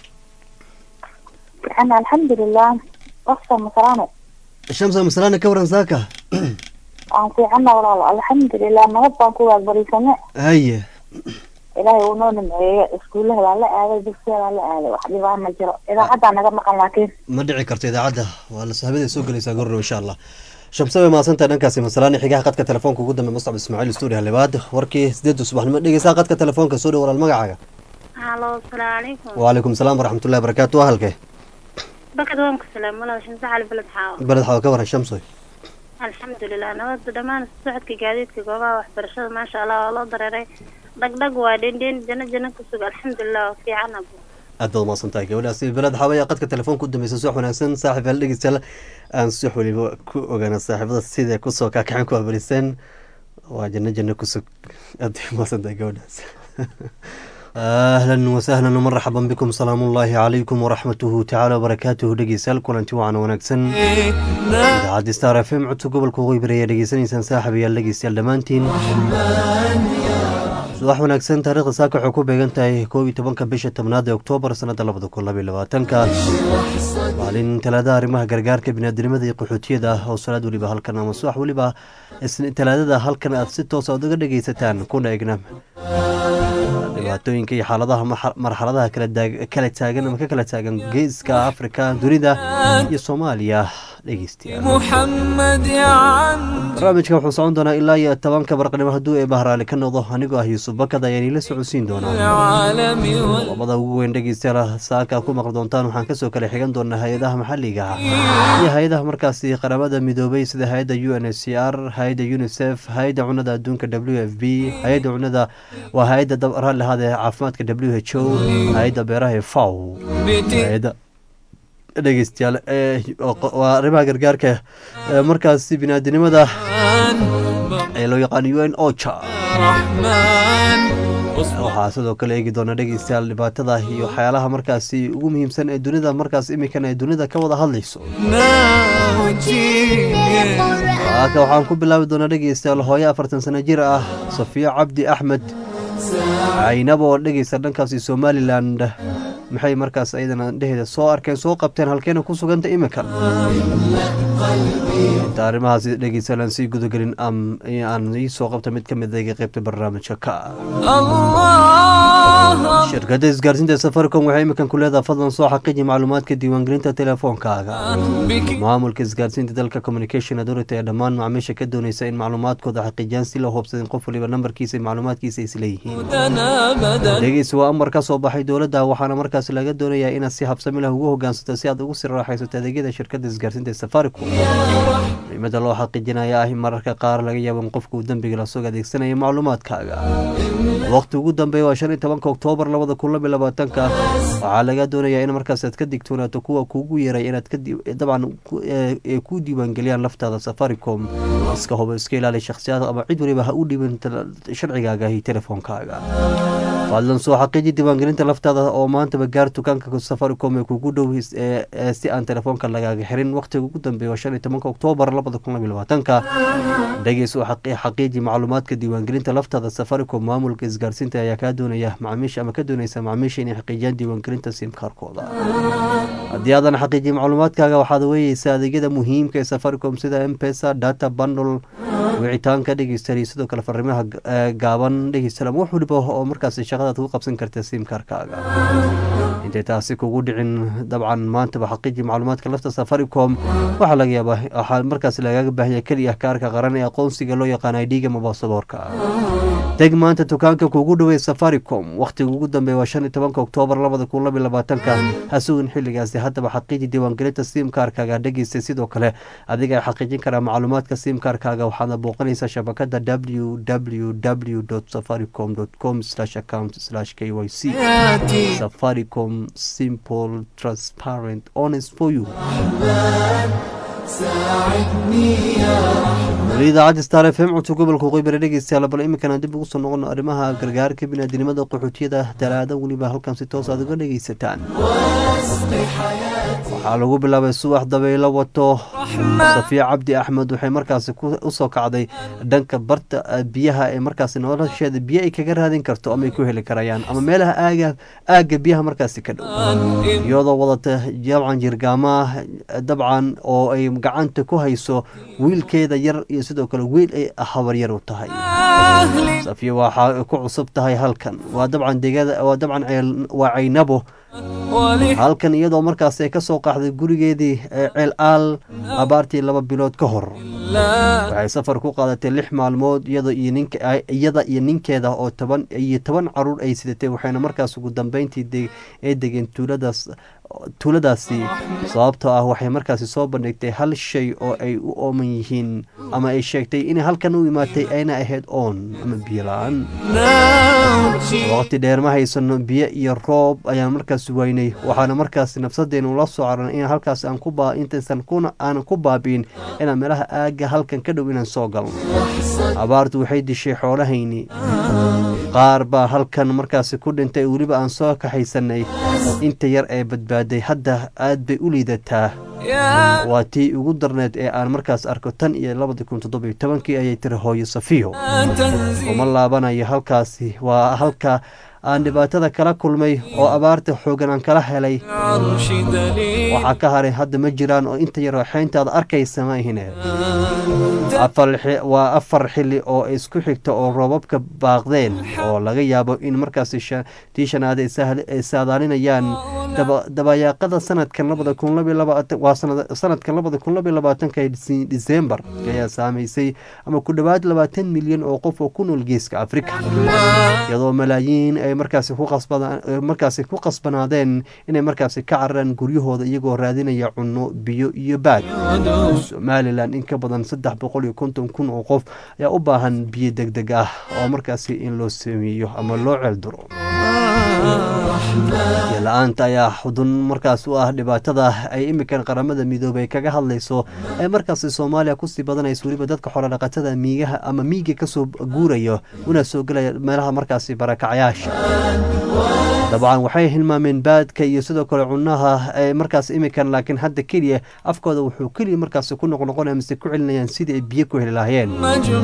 ana alxamdulilah waqta masalaane
shamsa masalana ka waran saaka
waan fiicanna walaal alxamdulilah nabad baan ku waagbarisane
haye
ilaahay uu noo nimceeye iskuulaha waa la aaday dugsiya waa la aaday wax dhibaa ma jiro idaacaddaa naga maqan laakiin
ma dhici karto idaacadda waa la sahabada soo gelaysaa gorno insha allah shamse way mahadsantahay dhankaasi masalaan xigaha qadka telefoonka ugu dambe mustacab ismaaciil stuudio halibaad warkii sideedu subaxnimo dhegeysaa qadka telefoonka soo dhow walaal magacaaga
halo asalaamu calaykum
wacalaykum salaam waraxmatullahi barakaatu waa halkee
bakad waan ku salaam walaal shamse cali beled xaawo
beled xawa ka waran shamsoy
alxamdulilah nabadda dhammaan socodka gaadiidka goobaha waxbarashada maasha allah waa loo dareeray dhagdhag waa dhendhen jano jano ku sug alxamdulilah waa fiican abu
aad baad umahadsan tahay gabadhaasi beled xawaya qadka telefoonka u dambeysa subax wanaagsan saaxib yaal dhegeystayaal aan subax weliba ku ogaana saaxiibada sida kusoo kaakaceen ku abariseen waa janno janno kusug aad bay umahadsan tahay gabadhaas ahlan wasahlan marxaban bikum salaamu ullaahi calaykum waraxmatuhu tacaala wabarakaatuhu dhegeystayaal kulanti wacan wanaagsan idaacaddi star f m codka gobolka waqooyi bari ayaa dhegeysanaysaan saaxib yaal dhegeystayaal dhammaantiin subax wanaagsan taariikhda saaka waxay ku beegan tahay koob iyo tobanka bisha tobnaad ee oktoobar sanada labada kun labaiyo labaatanka maalin talaadaha arrimaha gargaarka biniaadinimada iyo qaxootiyada oo salaad weliba halkan ama subax weliba talaadada halkan aad si toosa odaga dhegeysataan kuna egna dhibaatooyinka iyo xaaladaha marxaladaha kala taagan ama ka kala taagan geeska afrika dunida iyo soomaaliya dhegeystayabarnaamijka wuxuu socon doonaa ilaa iyo tobanka barqnimo hadduu ee bahraali ka noqdo anigoo ah yuusuf bakad ayaan iila socodsiin doonaa qodobada ugu weyn dhegeystayaal saaka aad ku maqli doontaan waxaan kasoo kala xigan doonaa hay-adaha maxaliga ah iyo hay-adaha markaasi qaramada midoobay sida hay-adda u n h c r hay-adda unisef hay-adda cunada adduunka w f b hay-adda cunada waa hay-adda raalli ahaadee caafimaadka w h o hay-adda beeraha ee faw dhegeystayaal waa arrimaha gargaarka markaasi biniaadinimada ee loo yaqaan u n ocha waxaa sidoo kale eegi doona dhegeystayaal dhibaatada iyo waxyaalaha markaasi ugu muhiimsan ee dunida markaas imikan ee dunida ka wada hadlayso aka waxaan ku bilaabi doonaa dhegeystayaal hooyo afartan sano jir ah safiyo cabdi axmed caynabo oo dhegeysta dhankaasi somalilan maxay markaas ayadana dheheeda soo arkeen soo qabteen halkeena ku suganta iminkan inta arrimahaas dhegeystayaal aan sii gudagelin aan ii soo qabta mid ka mid iga qaybta barnaamijka ka shirkadda isgaarsiinta safaricom waxay iminkan ku leedaha fadlan soo xaqiiji macluumaadka diiwaangelinta telefoonkaaga maamulka isgaarsiinta dalka communication authority ee dhammaan macaamiisha ka dooneysa in macluumaadkooda xaqiijiyaan si loo hubsadin qof waliba nambarkiisa macluumaadkiisa isleeyihiin dhegeysi waa amar ka soo baxay dowladda waxaana markaas laga doonayaa inaad si habsami leh ugu hogaansato si aad ugu sii raaxaysato adeegyada shirkadda isgaarsiinta ee safaricom muhiimada loo xaqiijinaya ah in mararka qaar laga yaabo in qofku dembiga lasoo adeegsanaya macluumaadkaaga waqti ugu dambeeya waa shan iyo tobanka oktoobar labada kun labiyo labaatanka waxaa laga doonayaa in markaas aad ka digtoonaato kuwa kuugu yeeray inaad dabcan ay ku diiwaangeliyaan laftaada safaricom iska hubo iska ilaali shakhsiyaad ama cid waliba ha u dhiban sharcigaaga iyo telefoonkaaga fadlan soo xaqiiji diiwaangelinta laftaada oo maantaba gaar dukaanka safaricom ee kugu dhow si aan telefoonka lagaaga xirin waqtiga ugu dambeeya waa shan iyo tobanka oktoobar labada kun labiyo labaatanka dhegeys oo xaqiiji macluumaadka diiwaangelinta laftaada safaricom maamulka isgaarsiinta ayaa kaa doonaya macaamiisha ama ka dooneysa macaamiisha inay xaqiijiyaan diiwaangelinta simkaarkooda haddii aadan xaqiijin macluumaadkaaga waxaad weeyeysaa adeegyada muhiimka ee safaricom sida mpesa data bundle wicitaanka dhegeystayaal sidoo kale fariimaha gaaban dhegeystayaal wax waliba oo markaas shaqadaad ku qabsan karta simkaarkaaga intay taasi kugu dhicin dabcan maantaba xaqiiji macluumaadka lafta safaricom waxaa laga yaabaa waxaa markaas lagaaga baahanya keliya kaarka qaran ee aqoonsiga loo yaqaan idga mabaasaboorka teg maanta dukaanka kugu dhowey safaricom wakhtiga ugu dambeeya waa shan iyo tobanka oktoobar labada kun labiyo labaatanka hasugin xilligaasi haddaba xaqiiji diiwaangelinta simkaarkaaga dhegeysta sidoo kale adiga ay xaqiijin karaa macluumaadka simkaarkaaga waxaadna booqanaysaa shabakada w w w safaricom com account k y c safaricom simple transparent honest for you weli idaacadda star f m codka gobolka qoybare dhegeystayaal bal iminkana dib ugu soo noqono arrimaha gargaarka biniaadinimada qaxootiyada talaada weliba halkan si toos aad uga dhegeysataan waxaa lagu bilaabay subax dabaylo wato safiya cabdi axmed waxay markaasi usoo kacday dhanka barta biyaha ee markaasi nolosheeda biyo ay kaga raadin karto ama ay ku heli karayaan ama meelaha aaga aagga biyaha markaasi ka dhow iyadoo wadata jabcan jirgaamaah dabcan oo ay gacanta ku hayso wiilkeeda yar iyo sidoo kale wiil ay habaryar u tahay safiya waxaa ku cusub tahay halkan waa dabcan degada waa dabcan waa caynabo halkan iyadoo markaas ay ka soo qaxday gurigeedii ceel aal abaartii laba bilood ka hor waxay safar ku qaadatay lix maalmood iyada iyo ninkeeda oo toban iyo toban caruur ay sidatay waxayna markaas ugu dambeyntii ee degeen tuuladaas tuuladaasi sababtoo ah waxay markaasi soo bandhigtay hal shay oo ay u ooman yihiin ama ay sheegtay inay halkan u imaatay ayna ahayd oon ama biyo la-aan waqti dheer ma haysano biyo iyo roob ayaan markaas waynay waxaana markaas nafsadeenu la soo caran in halkaas aan ku intaysan aanan ku baabi'in inaan meelaha aaga halkan ka dhow inaan soo galno abaartu waxay dishay xoolahayni qaar baa halkan markaasi ku dhintay weliba aan soo kaxaysanay inta yar ee badbaaday hadda aad bay u liidataa waa tii ugu darneed ee aan markaas arko tan iyo labadi kun toddobiyo tobankii ayay tiri hooyo safiyo uma laabanayo halkaasi waa halka aan dhibaatada kala kulmay oo abaarta xoogan aan kala helay waxaa ka haray hadda ma jiraan oo inta yar xeyntaada arkaysa ma ihine waa afar xili oo isku xigta oo roobabka baaqdeen oo laga yaabo in markaasi tii shanaad ay saadaalinayaan dabayaaqada sanadkan labada kun waa sanadkan labada kun labaiyo labaatanka disembar ayaa saameysay ama ku dhowaad labaatan milyan oo qof oo ku nool geeska afrika iyadoo malaayiin ay markaasi ku markaasi ku qasbanaadeen inay markaasi ka cararaan guryahooda iyagoo raadinaya cunno biyo iyo baad somalilan in ka badan saddex boqol iyo konton kun oo qof ayaa u baahan biyo deg deg ah oo markaasi in loo sameeyo ama loo ceelduro la-aanta ayaa xudun markaas u ah dhibaatada ay imikan qaramada midoobay kaga hadlayso ee markaasi soomaaliya kusii badanaysa weliba dadka xoolodhaqatada miigaha ama miiga kasoo guurayo una soo gelaya meelaha markaasi barakacyaasha dabcan waxay hilmaameen baadka iyo sidoo kale cunaha ee markaas imikan laakiin hadda keliya afkooda wuxuu keliya markaasi ku noqnoqonaya mise ku celinayaan sidii ay biyo ku heli lahaayeen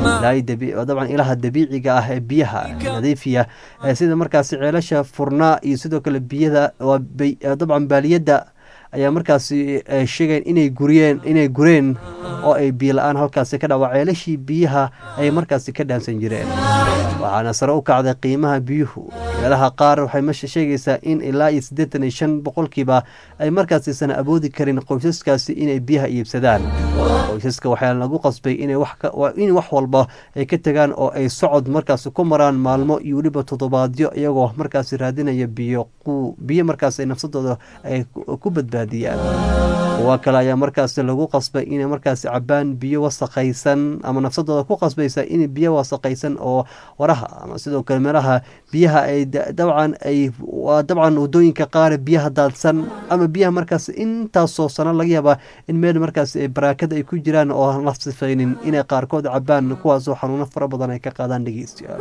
dabcan ilaha dabiiciga ah ee biyaha nadiifiya sida markaasi ceelasha furnaa iyo sidoo kale biyada dabcan baaliyadda ayaa markaasi sheegayn inay guriyeen inay gureen oo ay biyo la-aan halkaasi ka dhawa ceelashii biyaha ay markaasi ka dhaansan jireen waxaana sare u kacday qiimaha biyuhu meelaha qaar waxay meesha sheegaysaa in ilaa iyo siddeetan iyo shan boqolkiiba ay markaasi sana awoodi karin qoysaskaasi inay biyaha iibsadaan qoysaska waxaa lagu qasbay in wax walba ay ka tegaan oo ay socod markaasi ku maraan maalmo iyo weliba toddobaadyo iyagoo markaasi raadinaya biyo biyo markaas ay nafsadooda ay ku badbaadiyaan kuwa kale ayaa markaasi lagu qasbay inay markaasi cabaan biyo wasaqaysan ama nafsadooda ku qasbaysa in biyo wasaqaysan oo waraha ama sidoo kale meelaha biyaha ay dabcan ay waa dabcan wadooyinka qaar biyaha daadsan ama biyaha markaas intaasoo sano laga yaabaa in meel markaas baraakada ay ku jiraan oo aan la sifaynin inay qaarkood cabaan kuwaasoo xanuuno fara badan ay ka qaadaan dhegeystayaal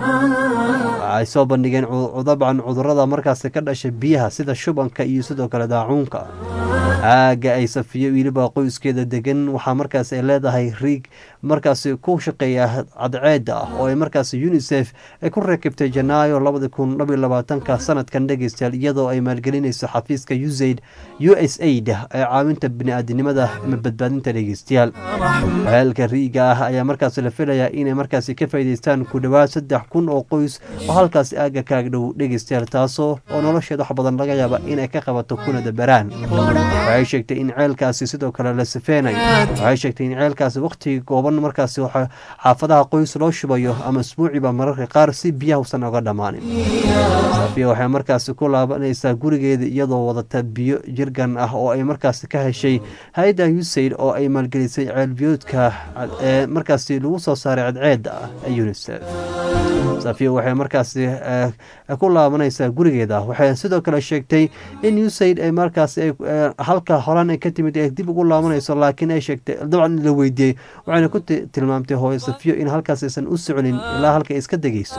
waxay soo bandhigeen dabcan cudurada markaasi ka dhasha biyaha sida shubanka iyo sidoo kale daacuunka aaga ay safiyo weliba qoyskeeda degan waxaa markaas ay leedahay riig markaasi ku shaqeeya cadceeda ah oo ay markaasi unisef ay ku rakibtay janaayo labadi kun labayo labaatanka sanadkan dhegeystayaal iyadoo ay maalgelinayso xafiiska usaid u s aid ee caawinta bini-aadinimada ama badbaadinta dhegeystayaal heelka riiga ah ayaa markaasi la filayaa inay markaasi ka faa'iideystaan ku dhowaad saddex kun oo qoys oo halkaasi aaga kaag dhow dhegeystayaal taasoo oo nolosheed wax badan laga yaaba inay ka qabato kuna dabaraan waxay sheegtay in ceelkaasi sidoo kale la sifeynayo waxay sheegtay in ceelkaasi waqtigii gooban markaasi xaafadaha qoys loo shubayo ama isbuuciba mararka qaar si biyaha usan oga dhammaanin safiya waxay markaasi ku laabanaysaa gurigeeda iyadoo wadata biyo jirgan ah oo ay markaasi ka heshay hay-adda usaid oo ay maalgelisay ceelbiyoodka ee markaasi lagu soo saaray cadceeda ah ee unisef safiya waxay markaasi ku laabanaysaa gurigeeda waxay sidoo kale sheegtay in usaid ay markaasi halka horaan ay ka timid ay dib ugu laabanayso laakiin ay sheegtay dabcan la weydiiyey waxayna ku tilmaamtay hooyo safiyo in halkaas aysan u soconin ilaa halka ay iska degeyso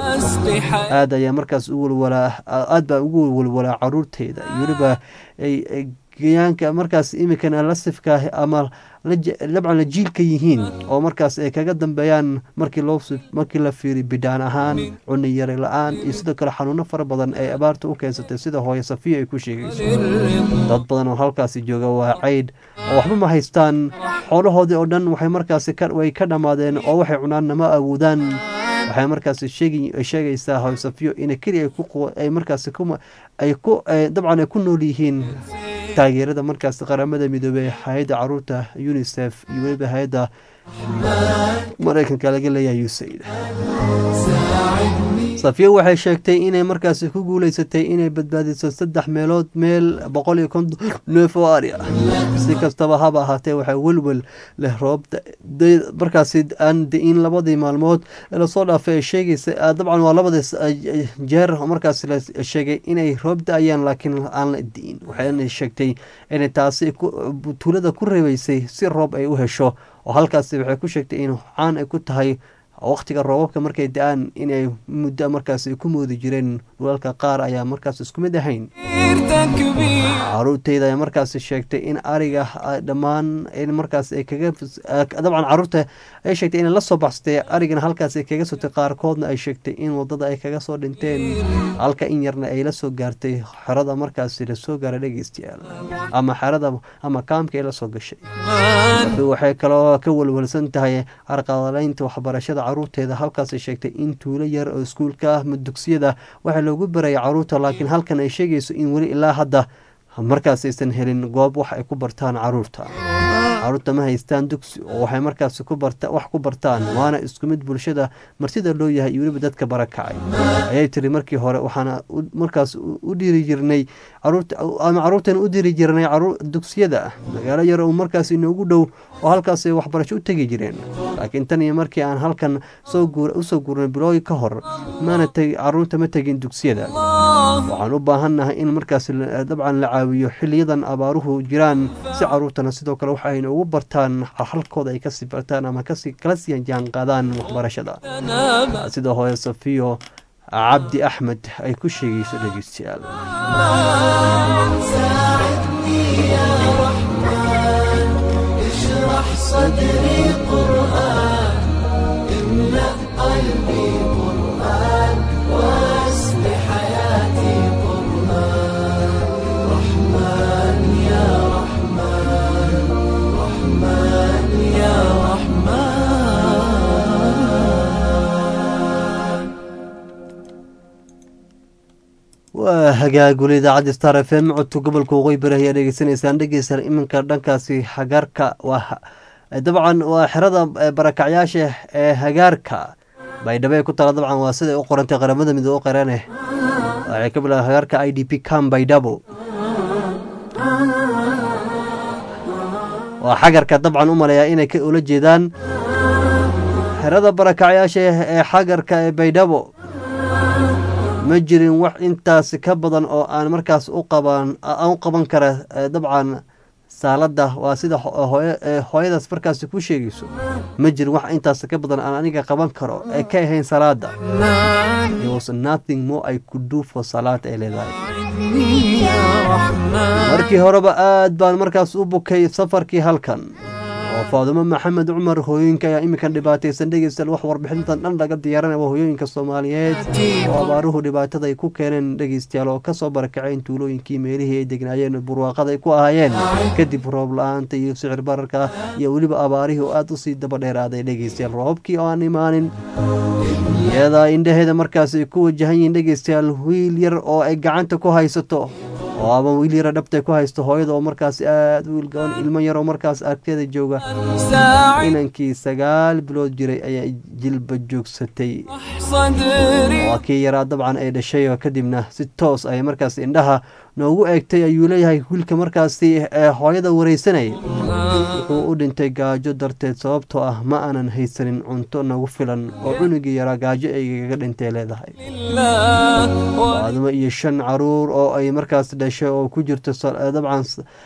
aad ayaa markaas u walwalaa aad baa ugu walwalaa caruurteeda iyo weliba geyaanka markaas imikan lasifka ama dabcan la jiilka yihiin oo markaas ay kaga dambeeyaan markii loo markii la fiiriy bidhaan ahaan cuni yari la-aan iyo sidoo kale xanuuno fara badan ay abaarta u keensatay sida hooyo safiya ay ku sheegayso dad badan oo halkaasi jooga waa caydh oo waxba ma haystaan xoolahoodii oo dhan waxay markaasi way ka dhammaadeen oo waxay cunaanna ma awoodaan waxay markaasi sheegaysaa hooyo safiyo in keli ay markaasi ay ku dabcan ay ku nool yihiin taageerada markaas qaramada midoobey hay-adda caruurta unisef iyo weliba hay-adda mareykanka laga leeyahay usaid safiya waxay sheegtay inay markaasi ku guuleysatay inay badbaadiso saddex meelood meel boqol iyo konton neef oo ari ah si kastaba haba ahaatee waxaa welwel leh roob markaasi aan di-in labadii maalmood lasoo dhaafay ay sheegaysa dabcan waa labadii jeer markaasi la sheegay inay roob da-ayaan laakiin aan la di-in waxayna sheegtay inay taasi tuulada ku reebeysay si roob ay u hesho oo halkaasi waxay ku sheegtay in caan ay ku tahay waqtiga roobabka markay da-aan inay muddo markaas ay ku moodi jireen dhulalka qaar ayaa markaas isku mid ahayn caruurteyda ayaa markaas sheegtay in ariga dhammaan in markaas ay kaga dabcan caruurta ay sheegtay inay la soo baxsatay arigana halkaas ay kaga sotay qaarkoodna ay sheegtay in wadada ay kaga soo dhinteen halka in yarna ay la soo gaartay xerada markaas lasoo gaaray dhegeystayaal ama xerada ama kaamka ay la soo gashay waxay kaloo ka walwalsan tahay carqaladaynta waxbarashada caruurteeda halkaasay sheegtay in tuulo yar oo iskuulka ah dugsiyada waxaa loogu barayay caruurta laakiin halkan ay sheegayso in weli ilaa hadda markaas aysan helin goob wax ay ku bartaan caruurta caruurta ma haystaan dugsi oo waxay markaas wax ku bartaan waana isku mid bulshada martida loo yahay iyo weliba dadka barakacay ayay tiri markii hore waxaana markaas u dhiri jirnay ama caruurteena u diri jirnay dugsiyada magaalo yar oo markaas inoogu dhow oo halkaasay waxbarasho u tegi jireen laakiin tan iyo markii aan halkan usoo gurnay bilooyi ka hor maana caruurta ma tegin dugsiyada waxaan u baahannahay in markaas dabcan la caawiyo xiliyadan abaaruhu jiraan si caruurtana sidoo kale waxa ayna ugu bartaan halkooda ay kasii bartaan ama kala sii jaanqaadaan waxbarashada sida hooye safiyo cabdi axmed ay ku sheegayso dhegeystayaal
صدري قرآن املأ قلبي قرآن واسم حياتي قرآن رحمن يا رحمن رحمن يا رحمن
waa hagaagul idaacadda star f m codka gobolka waqooyi bari ayaa dhegeysanaysaan dhegeysaan iminka dhankaasi hagaarka waa dabcan waa xerada barakacyaasha ee hagaarka baydhabo ee ku taala dabcan waa siday u qorantay qaramada midoobe qarane waxay ka bilaaba hagaarka i d p cam baydhabo waa xagarka dabcan u maleeyaa inay ka ula jeedaan xerada barakacyaasha ee xagarka ee baydhabo ma jirin wax intaas ka badan oo aan markaas u qaban aan u qaban kara dabcan saaladda waa sida hooyadaas markaas ku sheegayso ma jirin wax intaas ka badan aan aniga qaban karo ee ka ahayn salaada nothing more I could do for salaad ay leedahay markii horeba aad baan markaas u bukay safarkii halkan oo faadumo maxamed cumar hooyooyinka ayaa iminkan dhibaataysan dhegeystayaal wax warbixintan dhan laga diyaaranaya waa hooyooyinka soomaaliyeed oo abaaruhu dhibaatada ay ku keeneen dhegeystayaal oo kasoo barakaceen tuulooyinkii meelihii ay degnaayeen burwaaqada ay ku ahaayeen kadib roob la-aanta iyo sicir bararka iyo weliba abaarihii oo aada usii daba dheeraaday dhegeystayaal roobkii oo aan imaanin iyadaa indhaheeda markaas ay ku wajahan yihiin dhegeystayaal wiil yar oo ay gacanta ku haysato oo ama wiil yara dhabtay ku haysto hooyada oo markaas aada wiil gaban ilmo yar oo markaas agteeda jooga inankii sagaal bilood jiray ayaa jilba joogsatay waa kii yaraa dabcan ay dhashay oo kadibna si toos ay markaas indhaha noogu eegtay ayuu leeyahay wiilka markaasi ee hooyada wareysanayay wuxuu u dhintay gaajo darteed sababtoo ah ma aanan haysanin cunto nagu filan oo cunugii yaraa gaajo aygaga dhintay leedahay aadamo iyo shan caruur oo ay markaas dhashay oo ku jirto dabcan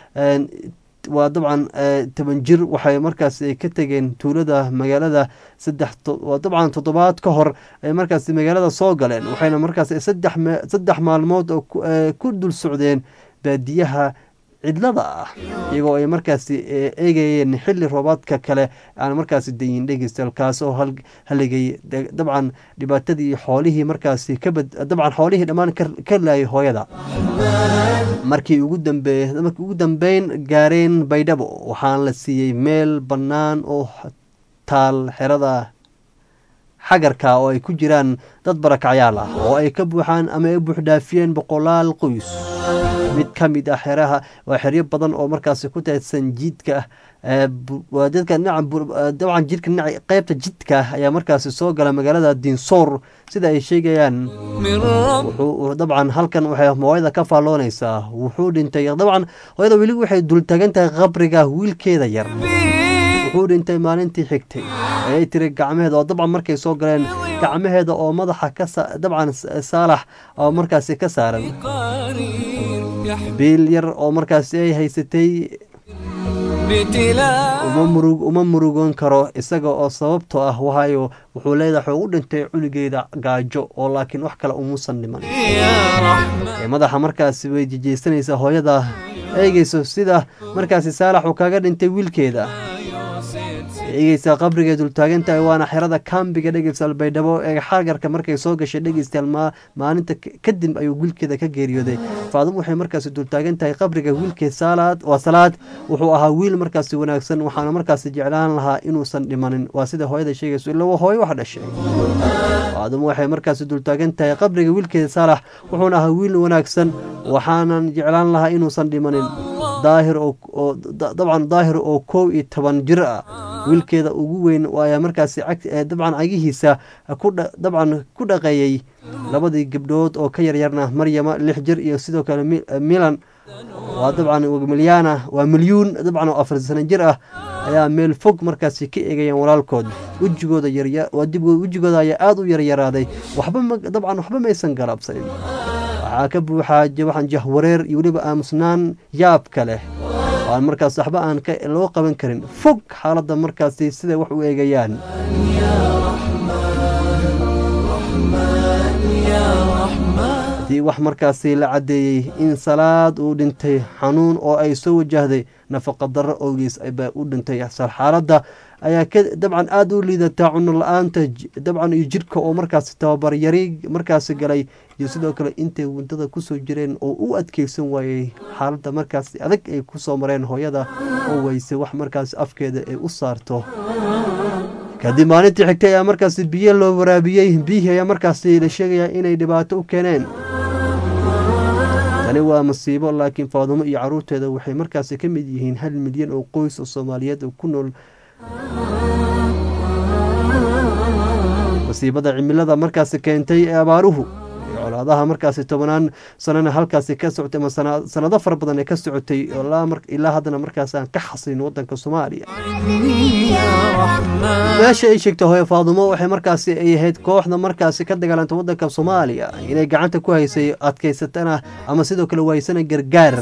waa dabcan toban jir waxay markaas ka tegeen tuulada magaalada saddex waa dabcan toddobaad ka hor ay markaas magaalada soo galeen waxayna markaas saddex maalmood oo ku dul socdeen baadiyaha cidlada ah iyagoo ay markaasi eegayeen xili roobaadka kale aan markaasi dayin dhegeystayaal kaas oo haligay dabcan dhibaatadii xoolihii markaasi kabad dabcan xoolihii dhammaan ka laayay hooyada markii ugu dambeey markii ugu dambeyn gaareen baydhabo waxaan la siiyey meel bannaan oo taal xerada xagarka oo ay ku jiraan dad barakacyaal ah oo ay ka buuxaan ama ay buuxdhaafiyeen boqolaal qoys mid ka mid ah xeraha waa xeryo badan oo markaasi ku taadsan jiidka ah waa dadka dhinaca dabcan jidka dhinaca qeybta jidka ah ayaa markaasi soo gala magaalada dinsoor sida ay sheegayaan wuxuu dabcan halkan waxay hooyada ka faalloonaysaa wuxuu dhintay dabcan hooyada weli waxay dultagan tahay qabriga wiilkeeda yar wuxuu dhintay maalintii xigtay ayay tiri gacmaheeda oo dabcan markay soo galeen gacmaheeda oo madaxa ka dabcan saalax oo markaasi ka saaran biil yar oo markaasi ay haysatay
بابتلاء
uma murug uma murugoon karo isaga oo sababtoo ah waayo wuxuu leedahay wuxuu u dhintay culigeeda gaajo oo laakiin wax kale umuusan dhiman ee madaxa markaasi way jejeysanaysaa hooyada eegeyso sida markaasi saalax uu kaga dhintay wiilkeeda eegeysaa qabriga dultaagan tahay waana xerada kambiga dhegeystayaal baydhabo ee xagarka markay soo gashay dhegeystayaal maa- maalinta ka- kadib ayuu wiilkeeda ka geeriyooday faadum waxay markaasi dultaagan tahay qabriga wiilkeed saalaad waa salaad wuxuu ahaa wiil markaasi wanaagsan waxaana markaasi jeclaan lahaa inuusan dhimanin waa sida hooyada sheegayso ila waa hooyo wax dhashay faadum waxay markaasi dultaagan tahay qabriga wiilkeeda saalax wuxuuna ahaa wiil wanaagsan waxaanan jeclaan lahaa inuusan dhimanin daahir oo oo- da- dabcan daahir oo kow iyo toban jir ah wiilkeeda ugu weyn ayaa markaasi cag- ee dabcan cagihiisa ku dha- dabcan ku dhaqeeyey labadii gabdhood oo ka yaryarna maryama lix jir iyo sidoo kale Mi- milan waa dabcan milyana waa milyuun dabcan oo afar sano jir ah ayaa meel fog markaasi ka eegayaan walaalkood wejigooda yarya waa dib wejigooda ayaa aada u yaryaraaday waxba ma dabcan waxba maysan galabsanin waxaa ka buuxaa jabaxan jahwareer iyo weliba aamusnaan yaabka leh oo aan markaas waxba aan ka loo qaban karin fog xaaladda markaasi siday wax u eegayaan haddii wax markaasi la caddeeyey in salaad uu dhintay xanuun oo ay soo wajahday nafaqa darro owgiis baa u dhintay xaaladda ayaa ka dabcan aada u liidataa cuno la-aanta j- dabcan iyo jidhka oo markaasi tababar yari markaasi galay iyo sidoo kale intay wadada kusoo jireen oo u adkeysan waayey xaaladda markaasi adag ay kusoo mareen hooyada oo weysay wax markaasi afkeeda ay u saarto kadib maalintii xigtay ayaa markaasi biyo loo waraabiyey biyihii ayaa markaasi la sheegayaa inay dhibaato u keeneen tani waa masiibo laakiin faadumo iyo caruurteeda waxay markaasi ka mid yihiin hal milyan oo qoys oo soomaaliyeed oo ku nool masiibada cimilada markaasi keentay ee abaaruhu iyo colaadaha markaasi tobanaan sanana halkaasi ka socotay ama sana- sanado fara badan ee ka socotay oo ilaa mar- ilaa haddana markaasi aan ka xasilin wadanka soomaaliya meesha ay sheegtay hooye faadumo waxay markaasi ay ahayd kooxda markaasi ka dagaalanta wadanka soomaaliya inay gacanta ku haysay adkaysatana ama sidoo kale waysana gargaar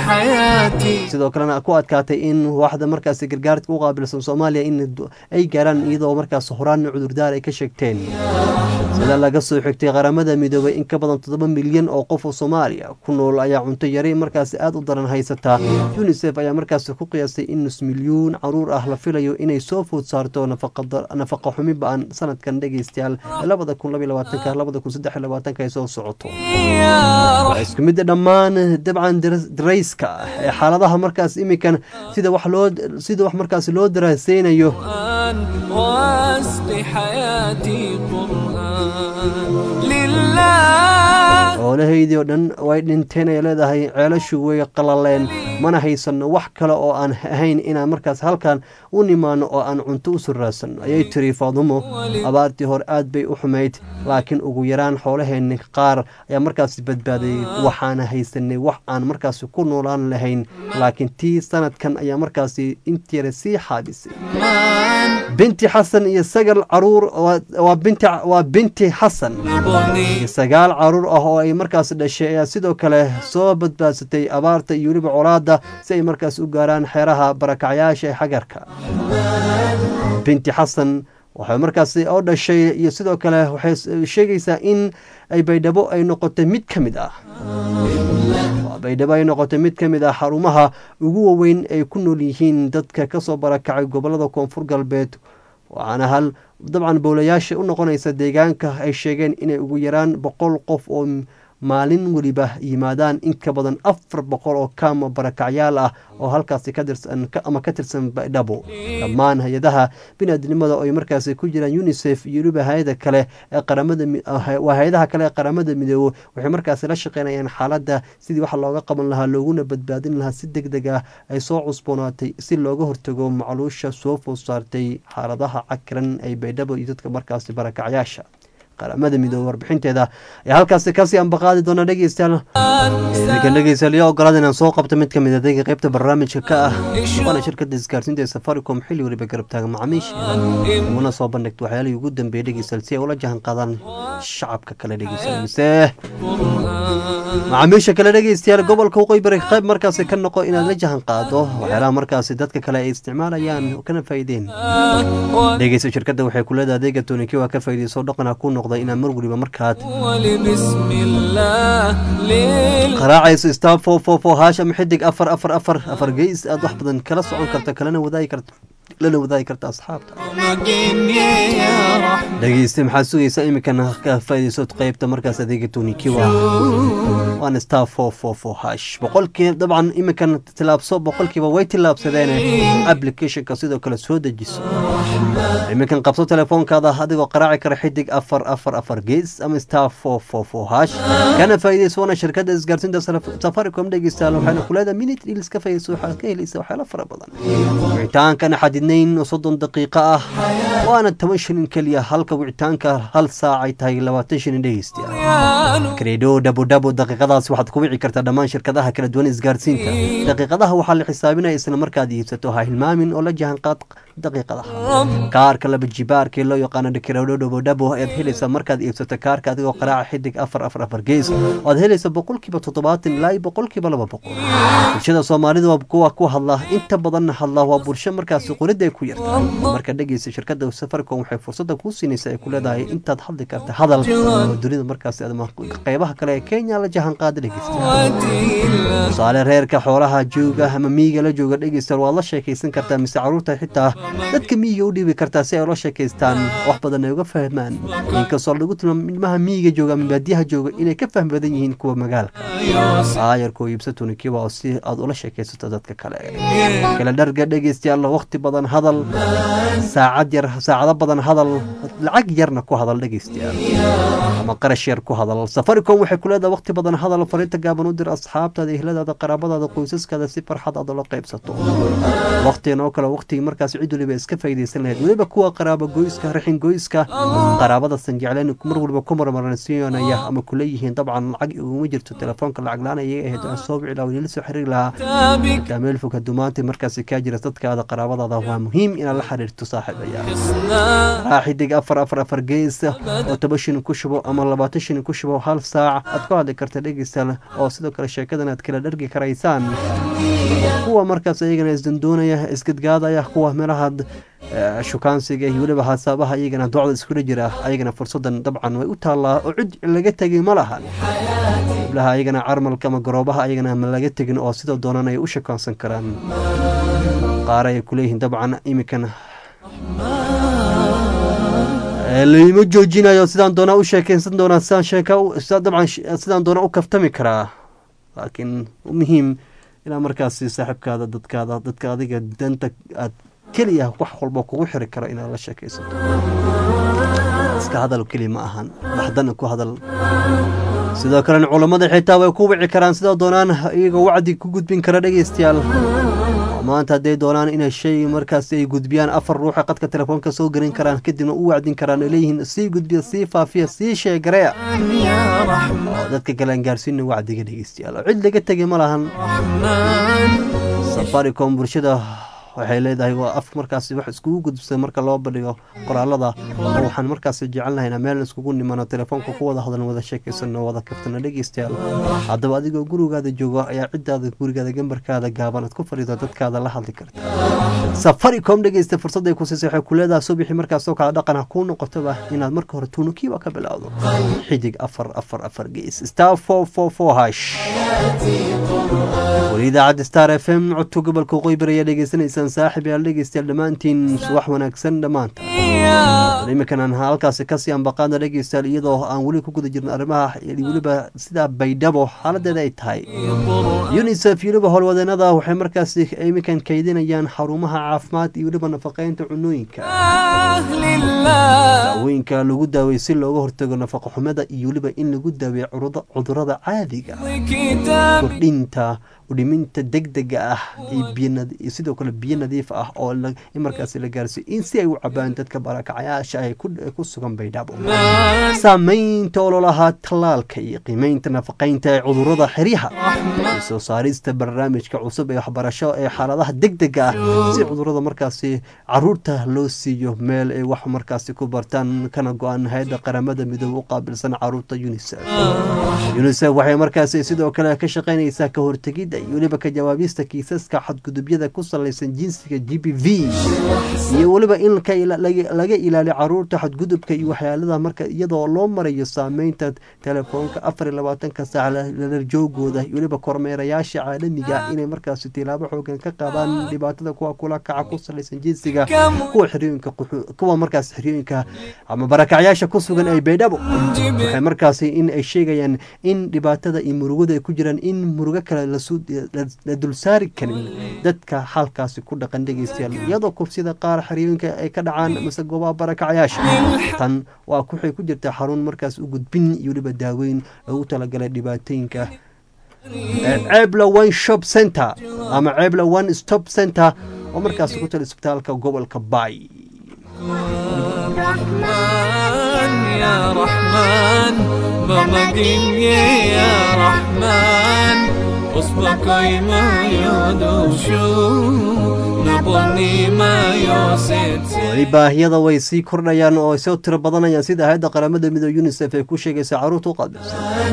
sidoo kalena ku adkaatay in waaxda markaasi gargaarka u qaabilsan soomaaliya in du- ay gaaraan iyadoo markaas horaan cudurdaar ay ka sheegteen sida laga soo xigtay qaramada midoobay in ka badan toddoba milyan oo qof oo soomaaliya ku nool ayaa cunto yari markaasi aada u daran haysata unisef ayaa markaasi ku qiyaastay in nus milyuun caruur ah la filayo inay soo food saarto nafaqa dar- nafaqa xumi ba-an sanadkan dhegeystayaal ee labada kun labaiyo labaatanka labada kun saddex iyo labaatanka ay soo socoto waa isku mid dhammaan dabcan dar- darayska ah ee xaaladaha markaas imikan sida wax loo sida wax markaas loo daraaseynayo
واسق حياتي قرآن لله
xoolahaydii oo dhan way dhinteen ay leedahay ceelashu way qalaleen mana haysanno wax kale oo aan ahayn inaan markaas halkan u nimaano oo aan cunto u surraadsanno ayay tiri faadumo abaartii hore aad bay u xumayd laakiin ugu yaraan xoolaheenni qaar ayaa markaasi badbaaday waxaana haysanay wax aan markaasi ku noolaan lahayn laakiin tii sanadkan ayaa markaasi intiira sii xaabisay binti xasan iyo sagal caruur waa- waa binti waa binti xasan iyo sagaal caruur ah oo ay markaas dhashay ayaa sidoo kale soo badbaadsatay abaarta iyo weliba colaadda si ay markaas u gaaraan xeeraha barakacyaasha ee xagarka binti xasan waxay markaasi oo dhashay iyo sidoo kale waxay sheegaysaa in ay baydhabo ay noqotay mid ka mid ah Waa baydhabo ay noqotay mid ka mid ah xarumaha ugu waaweyn ay ku nool yihiin dadka kasoo barakacay gobolada koonfur galbeed waxaana hal dabcan bowlayaasha u noqonaysa deegaanka ay sheegeen inay ugu yaraan boqol qof oo maalin weliba yimaadaan in ka badan afar boqol oo kaama barakacyaal ah oo halkaasi ka tirsan ka- ama ka tirsan baydhabo dhammaan hay-adaha biniaadnimada oo ay markaasi ku jiraan unisef iyo weliba hay-ada kale ee qaramada mi- ah, waa hay-adaha kale ee qaramada midoobo waxay markaasi la shaqeynayaan xaaladda sidii wax looga qaban lahaa looguna badbaadin lahaa si deg deg ah ay soo cusboonaatay si looga hortago macluusha soo food saartay xaaladaha cakiran ay baydhabo iyo dadka markaasi barakacyaasha qaramada midoobe warbixinteeda ayaa halkaasi kasii ambaqaadi doona dhegeystayaal iminkan dhegeystayaal yaa ogolaada inaan soo qabto mid ka mid adeega qeybta barnaamijka ka ah waana shirkada isgaarsiinta ee safaricom xilli weliba garab taagan macaamiisha uguna soo bandhigta waxyaalihii ugu dambeeyay dhegeystayaal si ay ula jahan qaadaan shacabka kale dhegeystayaal mise macaamiisha kale dhegeystayaal gobolka waqooyi bari qayb markaasi ka noqo inaad la jahan qaado waxyaalaha markaasi dadka kale ay isticmaalayaan kana faa'iideen dhegeysta shirkadda waxay ku leedahay adeega toonikiwa ka faa'iideyso dhaqana ku noqda inaad mar weliba markaad
ولبسم الله ليل
qaraacayso star four four four hash ama xidig afar afar afar afar geys aad wax badan kala socon karta kalena wadaagi karta lana wadaagi karta asxaabta
مجني يا رحمن
dhegeyste maxaad sugaysaa iminkana ka faa'iideyso qaybta markaas adeega toonikiwa waana star four four four hash boqolkii dabcan iminkan tilaabso boqolkiiba way tilaabsadeen applicationka sidoo kale soo dejiso iminkan qabso telefoonkaada adigoo qaraaci kara xidig afar afar afar gees ama star four four four hash kana faa'iideyso waana shirkadda isgaarsiinta Saf- safaricom dhegeystayaal waxayna ku leedahay minute deals ka faa'iideyso waxaad ka helaysa waxyaalo fara badan wicitaankana xadidnayn oo soddon daqiiqo ah waana toban shilin keliya halka wicitaanka hal saac ay tahay labaatan shilin dhegeystayaal kredo dhabo dhabo daqiiqadaas waxaad ku wici kartaa dhammaan shirkadaha kala duwan isgaarsiinta daqiiqadaha waxaa la xisaabinaya isla markaad iibsato ha hilmaamin oo la jahanqaad daqiiqadaha kaarka laba jibaarka ee loo yaqaano kredo dhabo dhabo ayaad helaysaa markaad iibsato kaarka adigoo qaraaca xidig afar afar afar gees oad helaysa boqolkiiba toddobaatan ilaa iyo boqolkiiba laba boqol bulshada soomaalida waa kuwa ku hadla inta badanna hadla waa bulsho markaasi qorida ay ku yarta marka dhegeysa shirkadda safaricom waxay fursada kuu siinaysa ay ku leedahay intaad hadli karta hadal oo dunida markaasi ama qeybaha kale ee kenya la jahan qaada dhegeysta tusaale reerka xoolaha jooga ama miyiga la jooga dhegeystayaal waad la sheekaysan kartaa mise caruurta xitaa dadka miyiga u dhiibi kartaa si ay ula sheekaystaan wax badan ay uga fahmaan inkastoo lagu tilmaamo ilmaha miyiga jooga ama baadiyaha jooga inay ka fahmi badan yihiin kuwa magaalka aayarkoo iibsa tunikiwa oo si aad ula sheekaysato dadka kale kala dharga dhegeystayaal waqti badan hadal saacad yar saacado badan hadal lacag yarna ku hadal dhegeystayaal ama qarash yar ku hadal safaricom waxay ku leedahay waqti badan hadal fariinta gaaban u dir asxaabtaada ehladaada qaraabadaada qoysaskaada si farxad aad ula qaybsato waqtigan oo kale waqtigii markaas cid waliba iska faa'iidaysan lahayd weliba kuwa qaraabo goyska raxin goyska qaraabadasan jecleen mar waliba ku marmarnasiinaya ama kula yihiin dabcan lacag iguma jirto telefoonka lacag la-aan ayay ahayd aan soo wici lahaa weli la soo xiriiri lahaa xitaa meel fog hadumaanta markaasi kaa jira dadkaada qaraabadaada waa muhiim inaad la xiriirto saaxiibaya raa xidig afar afar afar gees oo toban shilin ku shubo ama labaatan shilin ku shubo hal saac aad ku hadli karta dhegeystayaal oo sidoo kale sheekadan aad kala dhargi karaysaan kuwa markaas ayagana isdandoonaya isgadgaadaya kuwa meelaha eh, shukaansiga iyo weliba hasaabaha iyagana docda iskula jira ayagana fursadan dabcan way u taallaa oo cid laga tegay ma lahan gabdhaha ayagana carmalka ama garoobaha ayagana ma laga tegin oo sidoo doonan ay u shakaansan karaan qaar ay kuleeyihiin dabcan iminkan Eh, layma joojinayo sidaan doonaa u sheekeysan doonaa sidaan sheeka u- sidaan dabcan sh- sidaan doonaa u kaftami karaa laakiin muhiim inaa markaasi saaxiibkaada dadkaada dadka adiga danta aad keliya wax walba kugu xiri karo inaad la sheekaysato iska hadal keliya ma ahan baxdana ku hadal sidoo kalena culammada xitaa way ku wici karaan sidoo doonaan iyagoo wacdi ku gudbin kara dhegeystayaal oo maanta hadday doonaan inay shay markaasi ay gudbiyaan afar ruuxa qadka telefoonka soo gelin karaan kadibna u wacdin karaan ay leeyihiin sii gudbiya sii faafiya sii sheegareya oo dadka kale aan gaarsiina wacdiga dhegeystayaal oo cid laga tegay ma lahan safaricom bulshada waxay leedahay waa af markaasi wax iskugu gudbsay marka loo bandhigo qoraalada oo waxaan markaasi jecelnahay inaan meel iskugu nimano telefoonka ku wada hadlan wada sheekaysano wada kaftana dhegeystayaal haddaba adigoo gurigaada joogo ayaa cidaada gurigaada gambarkaada gaaban aad ku fadhido dadkaada la hadli karta safaricom dhegeysta fursadday ku siisay waxay ku leedahay subixii markaasoo kale dhaqan ha kuu noqotoba inaad marka hore tuunukiiba ka bilowdo xidig afar afar afar gees star four four four hash weli idaacadda star f m codka gobolka waqooyi bari ayaa dhegeysanaysaan saaxib yaal dhegeystayaal dhammaantiin subax wanaagsan dhammaanta iminkan aan halkaasi kasii ambaqaadna dhegeystayaal iyadoo aan weli ku guda jirno arrimaha weliba sidaa baydhabo xaaladeeda ay tahay unisef iyo weliba howlwadeenada waxay markaasi iminkan kaydinayaan xarumaha caafimaad iyo weliba nafaqeynta cunooyinka daawooyinka lagu daawey si looga hortago nafaqa xumada iyo weliba in lagu daaweeyo curuda- cudurada caadiga kordhinta udhiminta degdega ah iyo biyo nad- iyo sidoo kale biyo nadiif ah oo la- in markaasi la gaarsiiyo in si ay u cabaan dadka barakacayaasha ay ku ku sugan baydhabo saameynta ololaha tallaalka iyo qiimeynta nafaqeynta ee cudurada xeryaha iyo soo saarista barnaamijka cusub ee waxbarasho ee xaaladaha degdega ah si cudurada markaasi caruurta loo siiyo meel ay wax markaasi ku bartaan kana go-an hay-adda qaramada midoobe u qaabilsan caruurta unisef unisef waxay markaasi sidoo kale ka shaqeynaysaa ka hortegidda iyo weliba ka jawaabista kiisaska xadgudubyada ku salaysan jinsiga g b v iyo weliba in ka ila- laga laga ilaaliyo caruurta xadgudubka iyo waxyaalada marka iyadoo loo marayo saameynta telefoonka afar iyo labaatanka saac la- lalarjoogooda iyo weliba kormeerayaasha caalamiga inay markaasi tilaabo xoogan ka qaadaan dhibaatada kuwa kula kaca ku salaysan jinsiga kuwa xeriyooyinka quxu- kuwa markaas xeriyooyinka ama barakacyaasha ku sugan ay baydhabo waxay markaasi in ay sheegayaan in dhibaatada iyo murugada ay ku jiraan in murugo kale lasu- la- la dulsaari karin dadka halkaasi ku dhaqan dhegeystayaal iyadoo kufsida qaar xeriyooyinka ay ka dhacaan mise goobaha barakacyaasha tan waa waxay ku jirtaa xarun markaas u gudbin iyo weliba daaweyn loogu talagalay dhibaatooyinka Eh, ceebla one shop center ama ceebla one stop center oo markaas ku tala isbitaalka gobolka bay
رحمن يا رحمن بمجين يا رحمن اصبك ما يدوشو نبني ما يوسد
weli baahiyada way sii kordhayaan oo ay soo tiro badanayaan sida hay-adda qaramada midoobe unisef ay ku sheegaysa caruurta u qaabilsan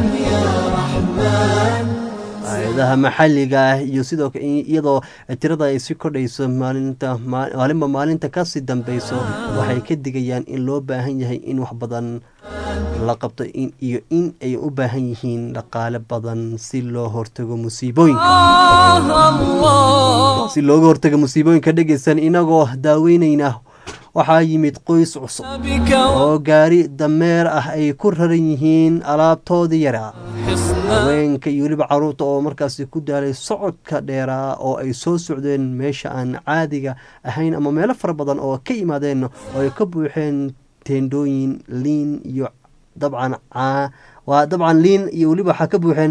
hay-adaha maxalliga ah iyo sidoo kale iyadoo tirada ay sii kordhayso maalinta maa- maalinba maalinta kasii dambeyso waxay ka digayaan in loo baahan yahay in wax badan la qabto in iyo in ay u baahan yihiin dhaqaale badan si loo hortago musiibooyinka
الله
si looga hortago musiibooyinka dhegeysan inagoo daaweyneyna waxaa yimid qoys cusub
بك
oo gaari dameer ah ay ku raran yihiin alaabtoodii yaraa
حصنا
haweenka iyo weliba caruurta oo markaasi ku daalay socodka dheeraa oo ay soo socdeen meesha aan caadiga ahayn ama meelo fara badan oo ka yimaadeen oo ay ka buuxeen teendhooyin liin iyo dabcan caa- waa dabcan liin iyo weliba waxaa ka buuxeen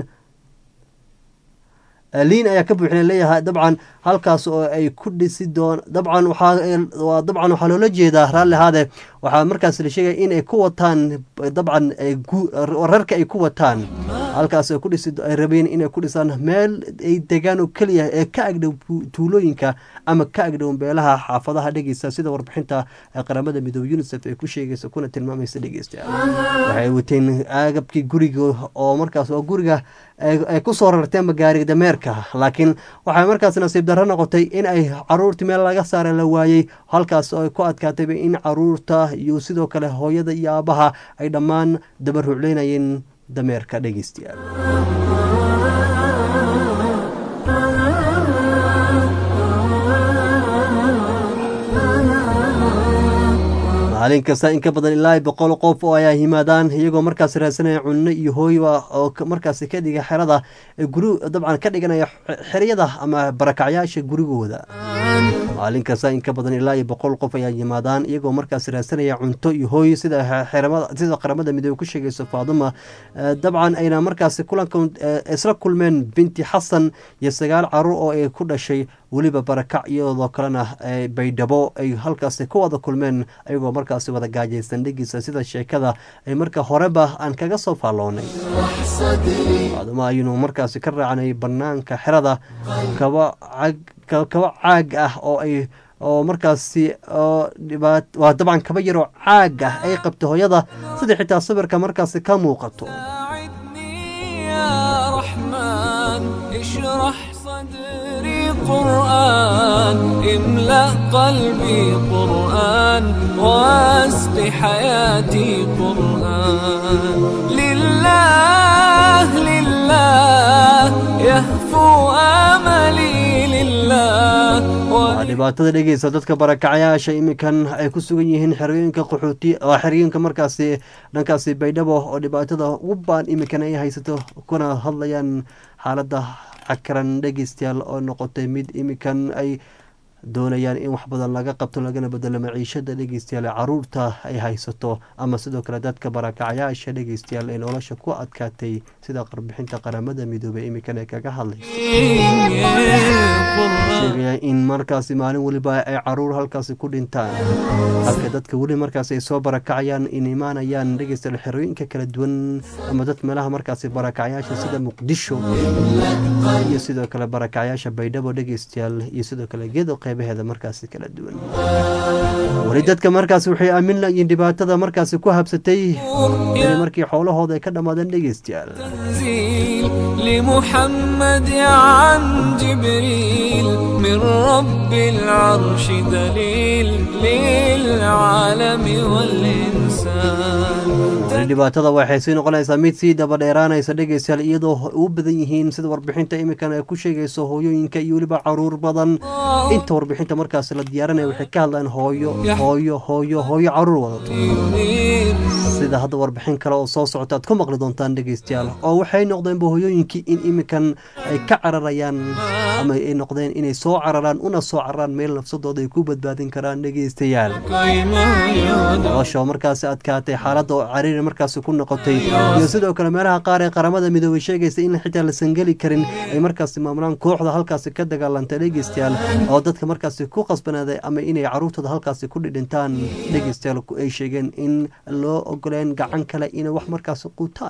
liin ayaa ka buuxina leeyahay dabcan halkaas oo ay ku dhisi doon dabcan waxaa waa dabcan waxaa loola jeedaa raalli ahaade waxaa markaas la sheegaya in ay ku wataan dabcan ay gu- rarka ay ku wataan halkaas ay ku dhisi ay rabeen inay ku dhisaan meel ay degaan oo keliya ee ka agdhow bu- tuulooyinka ama ka agdhow beelaha xaafadaha dhegeysa sida warbixinta ee qaramada midoobe unisef ay ku sheegaysa kuna tilmaamaysa dhegeysta waxay wateen agabkii guriga oo markaas oo guriga ay ay ku soo rarteen gaariga dameerka laakiin waxay markaas nasiib darro noqotay in ay caruurtii meel laga saara la waayey halkaas oo ay ku adkaatayba in caruurta iyo sidoo kale hooyada iyo aabaha ay dhammaan dabarucleynayeen dameerka dhegeystayaal maalin kasta in ka badan ilaa boqol qof oo ayaa yimaadaan iyagoo markaas raadsanaya cunno iyo hooyba oo ka- markaas ka dhiga xerada ee guri dabcan ka dhiganaya xe- xeryada ama barakacyaasha gurigooda maalin kasta in ka badan ilaa iyo boqol qof ayaa yimaadaan iyagoo markaas raadsanaya cunto iyo hooy sida xe- xeramada sida qaramada midoobe ku sheegayso faaduma Eh, dabcan ayna markaas kulanka eh, isla kulmeen binti xasan iyo sagaal caruur oo ay ku dhashay weliba barakac iyadoo kalena eh, baydhabo ay halkaas ku wada kulmeen ayagoo markaasi wada gaajaysan dhegiisa sida sheekada ay marka horeba aan kaga soo faalloonay faaduma aynu markaasi ka raacnay banaanka xerada kaba cag ka- kaba caag ah oo ay oo markaasi oo dhibaat waa dabcan kaba yaroo caag ah ay qabto hooyada sida xitaa sawirka markaasi ka muuqato
ساعدني يا رحمن اشرح صدري قرآن املأ قلبي قرآن واسق حياتي قرآن لله لله يهفو آملي لله
waa dhibaatada dhegeysa dadka barakacayaasha iminkan ay ku sugan yihiin xerooyinka qaxooti waa xerooyinka markaasi dhankaasi baydhabo oo dhibaatada ugu baan iminkan ay haysato kuna hadlayaan xaaladda cakaran dhegeystayaal oo noqotay mid iminkan ay doonayaan in wax badan laga qabto lagana bedelo maciishada dhegeystayaal caruurta ay haysato ama sidoo kale dadka barakacayaasha dhegeystayaal ee nolosha ku adkaatay sida qarbixinta qaramada midoobay imikan ee kaga hadlayso sheegaya in markaasi maalin weliba ay caruur halkaasi ku dhintaan halka dadka weli markaasi ay soo barakacayaan in imaanayaan dhegeystayaal xerooyinka kala duwan ama dad meelaha markaasi barakacayaasha sida muqdisho iyo sidoo kale barakacayaasha baydhabo dhegeystayaal iyo sidoo kale gedo qeybaheeda markaasi kala duwan weli dadka markaasi waxay aamin layiin dhibaatada markaasi ku habsatay in markii xoolahooda ay ka dhammaadeen dhegeystayaal
تنزيل لمحمد عن جبريل من رب العرش دليل للعالم والإنسان
weli dhibaatada waxay sii noqonaysaa mid sii daba dheeraanaysa dhegeystayaal iyadoo u badan yihiin sida warbixinta imikan ay ku sheegayso hooyooyinka iyo weliba caruur badan inta warbixinta markaasi la diyaarinaya waxay ka hadlaan hooyo hooyo hooyo hooyo caruur wadato sida hadda warbixin kale oo soo socota aad ku maqli doontaan dhegeystayaal oo waxay noqdeenba hooyooyinkii in imikan ay ka cararayaan ama ay noqdeen inay soo cararaan una soo cararaan meel nafsadooda ay ku badbaadin karaan dhegeystayaal nolosha oo markaasi adkaatay xaaladda oo cariiri markaasi ku noqotay iyo sidoo kale meelaha qaar ee qaramada midoobay sheegaysa in xitaa lasan geli karin ay markaasi maamulaan kooxda halkaasi ka dagaalantay dhegeystayaal oo dadka markaasi ku qasbanaaday ama inay caruurtooda halkaasi ku dhidhintaan dhegeystayaal ay sheegeen in loo ogoleen gacan kale inay wax markaasi quutaan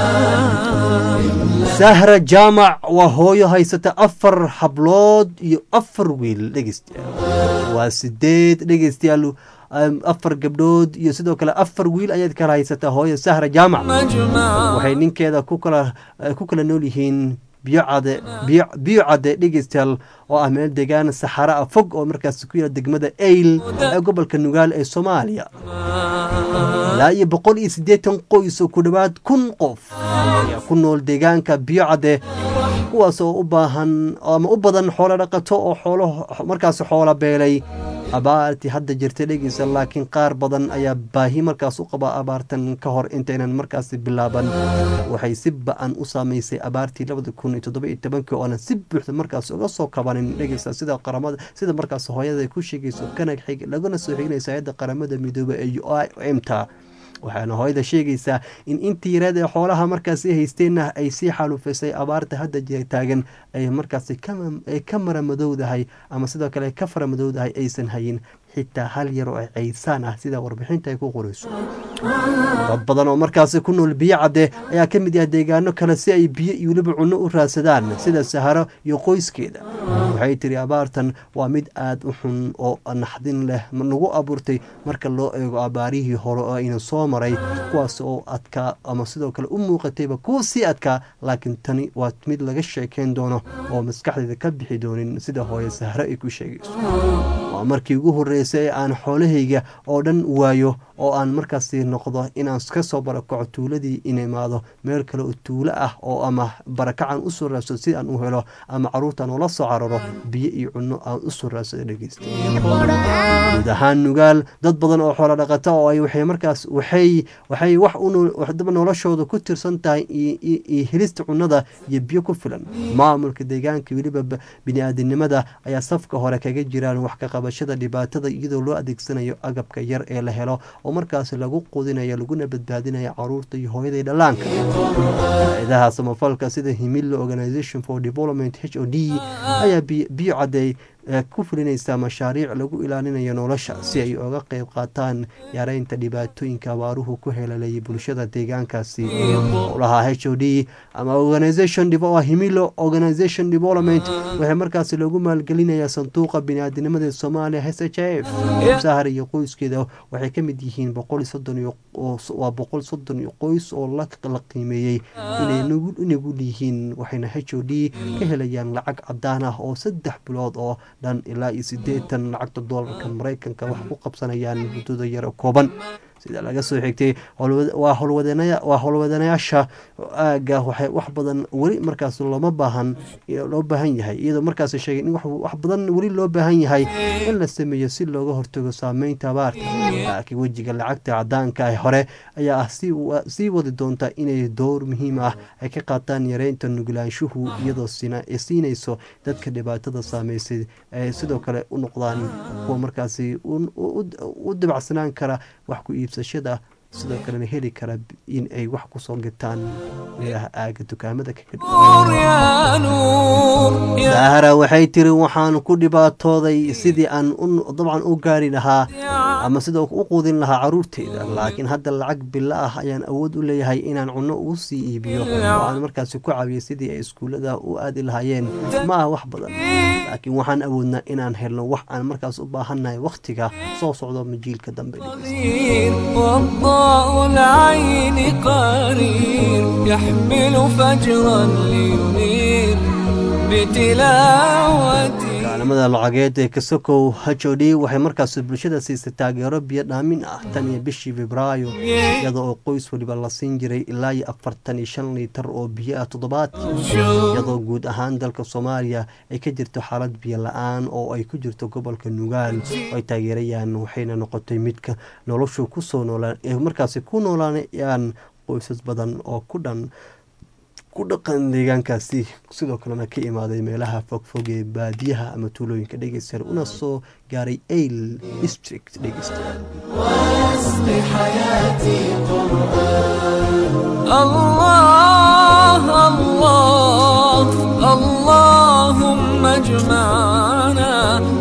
sahra jaamac waa hooyo haysata afar hablood iyo afar wiil dhegeystayaal waa sideed dhegeystayaal afar gabdhood iyo sidoo kale afar wiil ayaad kala haysataa hooyo sahra jaamac waxay ninkeeda ku kala ku kala nool yihiin biyo cade biyo biyo cade dhegeystayaal oo ah meel degaan saxara ah fog oo markaasi ku yaala degmada eyl ee gobolka nugaal ee soomaaliya ilaa iyo boqol iyo siddeetan qoys oo ku dhowaad kun qof ayaa ku nool deegaanka biyo cadde kuwaas oo u baahan ama u badan xoolo dhaqato oo xoolo markaasi xoola beelay abaartii hadda jirta dhegeysa laakiin qaar badan ayaa baahi markaas u qaba abaartan ka hor intaynan markaasi bilaaban waxay si ba-an u saameysay abaartii labada kun iyo toddoba iyo tobankii oonan si buuxda markaas uga soo kabanin dhegeysa sida qaramada sida markaas hooyada ay ku sheegayso kana xig laguna soo xiginaysa hayadda qaramada midoobe ee u i m ta waxaana hooyada sheegaysaa in intii yareed ee xoolaha markaasi haysteenna ay sii xaalufisay abaarta hadda taagan ay markaasi ay ka maramadowdahay ama sidoo kale ka faramadowdahay aysan hayin xitaa hal yar oo caysaan ah sida warbixinta ay ku qorayso dad badan oo markaasi ku nool biyo cadde ayaa ka mid ah deegaano kale si ay biyo iyo weliba cunno u raadsadaan sida saharo iyo qoyskeeda waxay tiri abaartan waa mid aada u xun oo naxdin leh nagu abuurtay marka loo eego abaarihii hore oo ayna soo maray kuwaas oo adkaa ama sidoo kale u muuqatayba kuwa sii adkaa laakiin tani waa mid laga sheekeyn doono oo maskaxdeeda ka bixi doonin sida hooye sahro ay ku sheegayso waa markii ugu horreysay ee aan xoolahayga oo dhan waayo oo aan markaasi noqdo inaan ka soo barakaco tuuladii in imaado meel kale oo tuulo ah oo ama barakacan usoo raadsado si aan u helo ama caruurtaan ula soo cararo biyo iyo cunno aan usoo raadsado dhegeysta guud ahaan nugaal dad badan oo xoolo dhaqata oo ay waxay markaas waxay waxay wax udaba noloshooda ku tirsan tahay iyo helista cunnada iyo biyo ku filan maamulka deegaanka weliba bini-aadinimada ayaa safka hore kaga jiraan wax ka qabashada dhibaatada iyadoo loo adeegsanayo agabka yar ee la helo oo markaas lagu qudinayo laguna badbaadinayo caruurta iyo hooyadai dhallaanka hay-adaha samafalka sida himilo organisation for development h o d ayaa biyo cadey ku fulinaysaa mashaariic lagu ilaalinayo nolosha si ay oga qeyb qaataan yareynta dhibaatooyinka abaaruhu ku helalayay bulshada deegaankaasi howlaha h o d ama organisation himilo organisation development waxay markaasi lagu maalgelinayaa sanduuqa biniaadinimada soomaaliya h h f sahar iyo qoyskeeda waxay ka mid yihiin boqol soddon waa boqol soddon iyo qoys oo la qiimeeyey inay nugul yihiin waxayna h o d ka helayaan lacag cadaan ah oo saddex bilood oo dhan ilaa iyo siddeetan lacagta doolarka maraykanka wax ku qabsanayaan muddada yaro kooban sida laga soo xigtay waa howlwadanayaasha aaga waxay wax badan weli markaas looma baahan loo baahan yahay iyadoo markaas sheegay in wax badan weli loo baahan yahay in la sameeyo si looga hortago saameynta abaarta laakiin wejiga lacagta cadaanka ah hore ayaa ah sii wadi doonta inay door muhiim ah ay ka qaataan yareynta nugulaanshuhu iyadoo siinayso dadka dhibaatada saameysay ay sidoo kale u noqdaan kuwa markaasi u dabacsanaan kara wax ku iibsashada sidoo kalena heli kara in ay wax kusoo gataan meelaha aaga dukaamada sahara waxay tiri waxaan ku dhibaatooday sidii aan dabcan u gaari lahaa ama sidoo u quudin lahaa caruurteyda laakiin hadda lacag bilo ah ayaan awood u leeyahay inaan cunno ugu sii iibiyo oo aan markaasi ku caawiyay sidii ay iskuullada u aadi lahaayeen ma ah wax badan laakiin waxaan awoodnaa inaan helno wax aan markaas u baahannahay wakhtiga soo socdo majiilka dambe
ضاء العين قرير يحمل فجرا لينير بتلاوته
kaalamada lacageed ee kasokow h o d waxay markaas bulshada siisay taageero biyo dhaamin ah tan iyo bishii febraayo iyada oo qoys waliba la siin jiray ilaa iyo afartan iyo shan liitar oo biyo ah toddobaadkii iyadoo guud ahaan dalka soomaaliya ay ka jirto xaalad biyo la-aan oo ay ku jirto gobolka nugaal oo ay taageerayaan waxayna noqotay midka noloshu kusoo noolaan ee markaasi ku noolaanayaan qoysas badan oo ku dhan ku dhaqan deegaankaasi sidoo kalena ka imaaday meelaha fogfog ee baadiyaha ama tuulooyinka dhegeystayaal una soo gaaray ail district dhegeystayaal
الله الله اللهم اجمعنا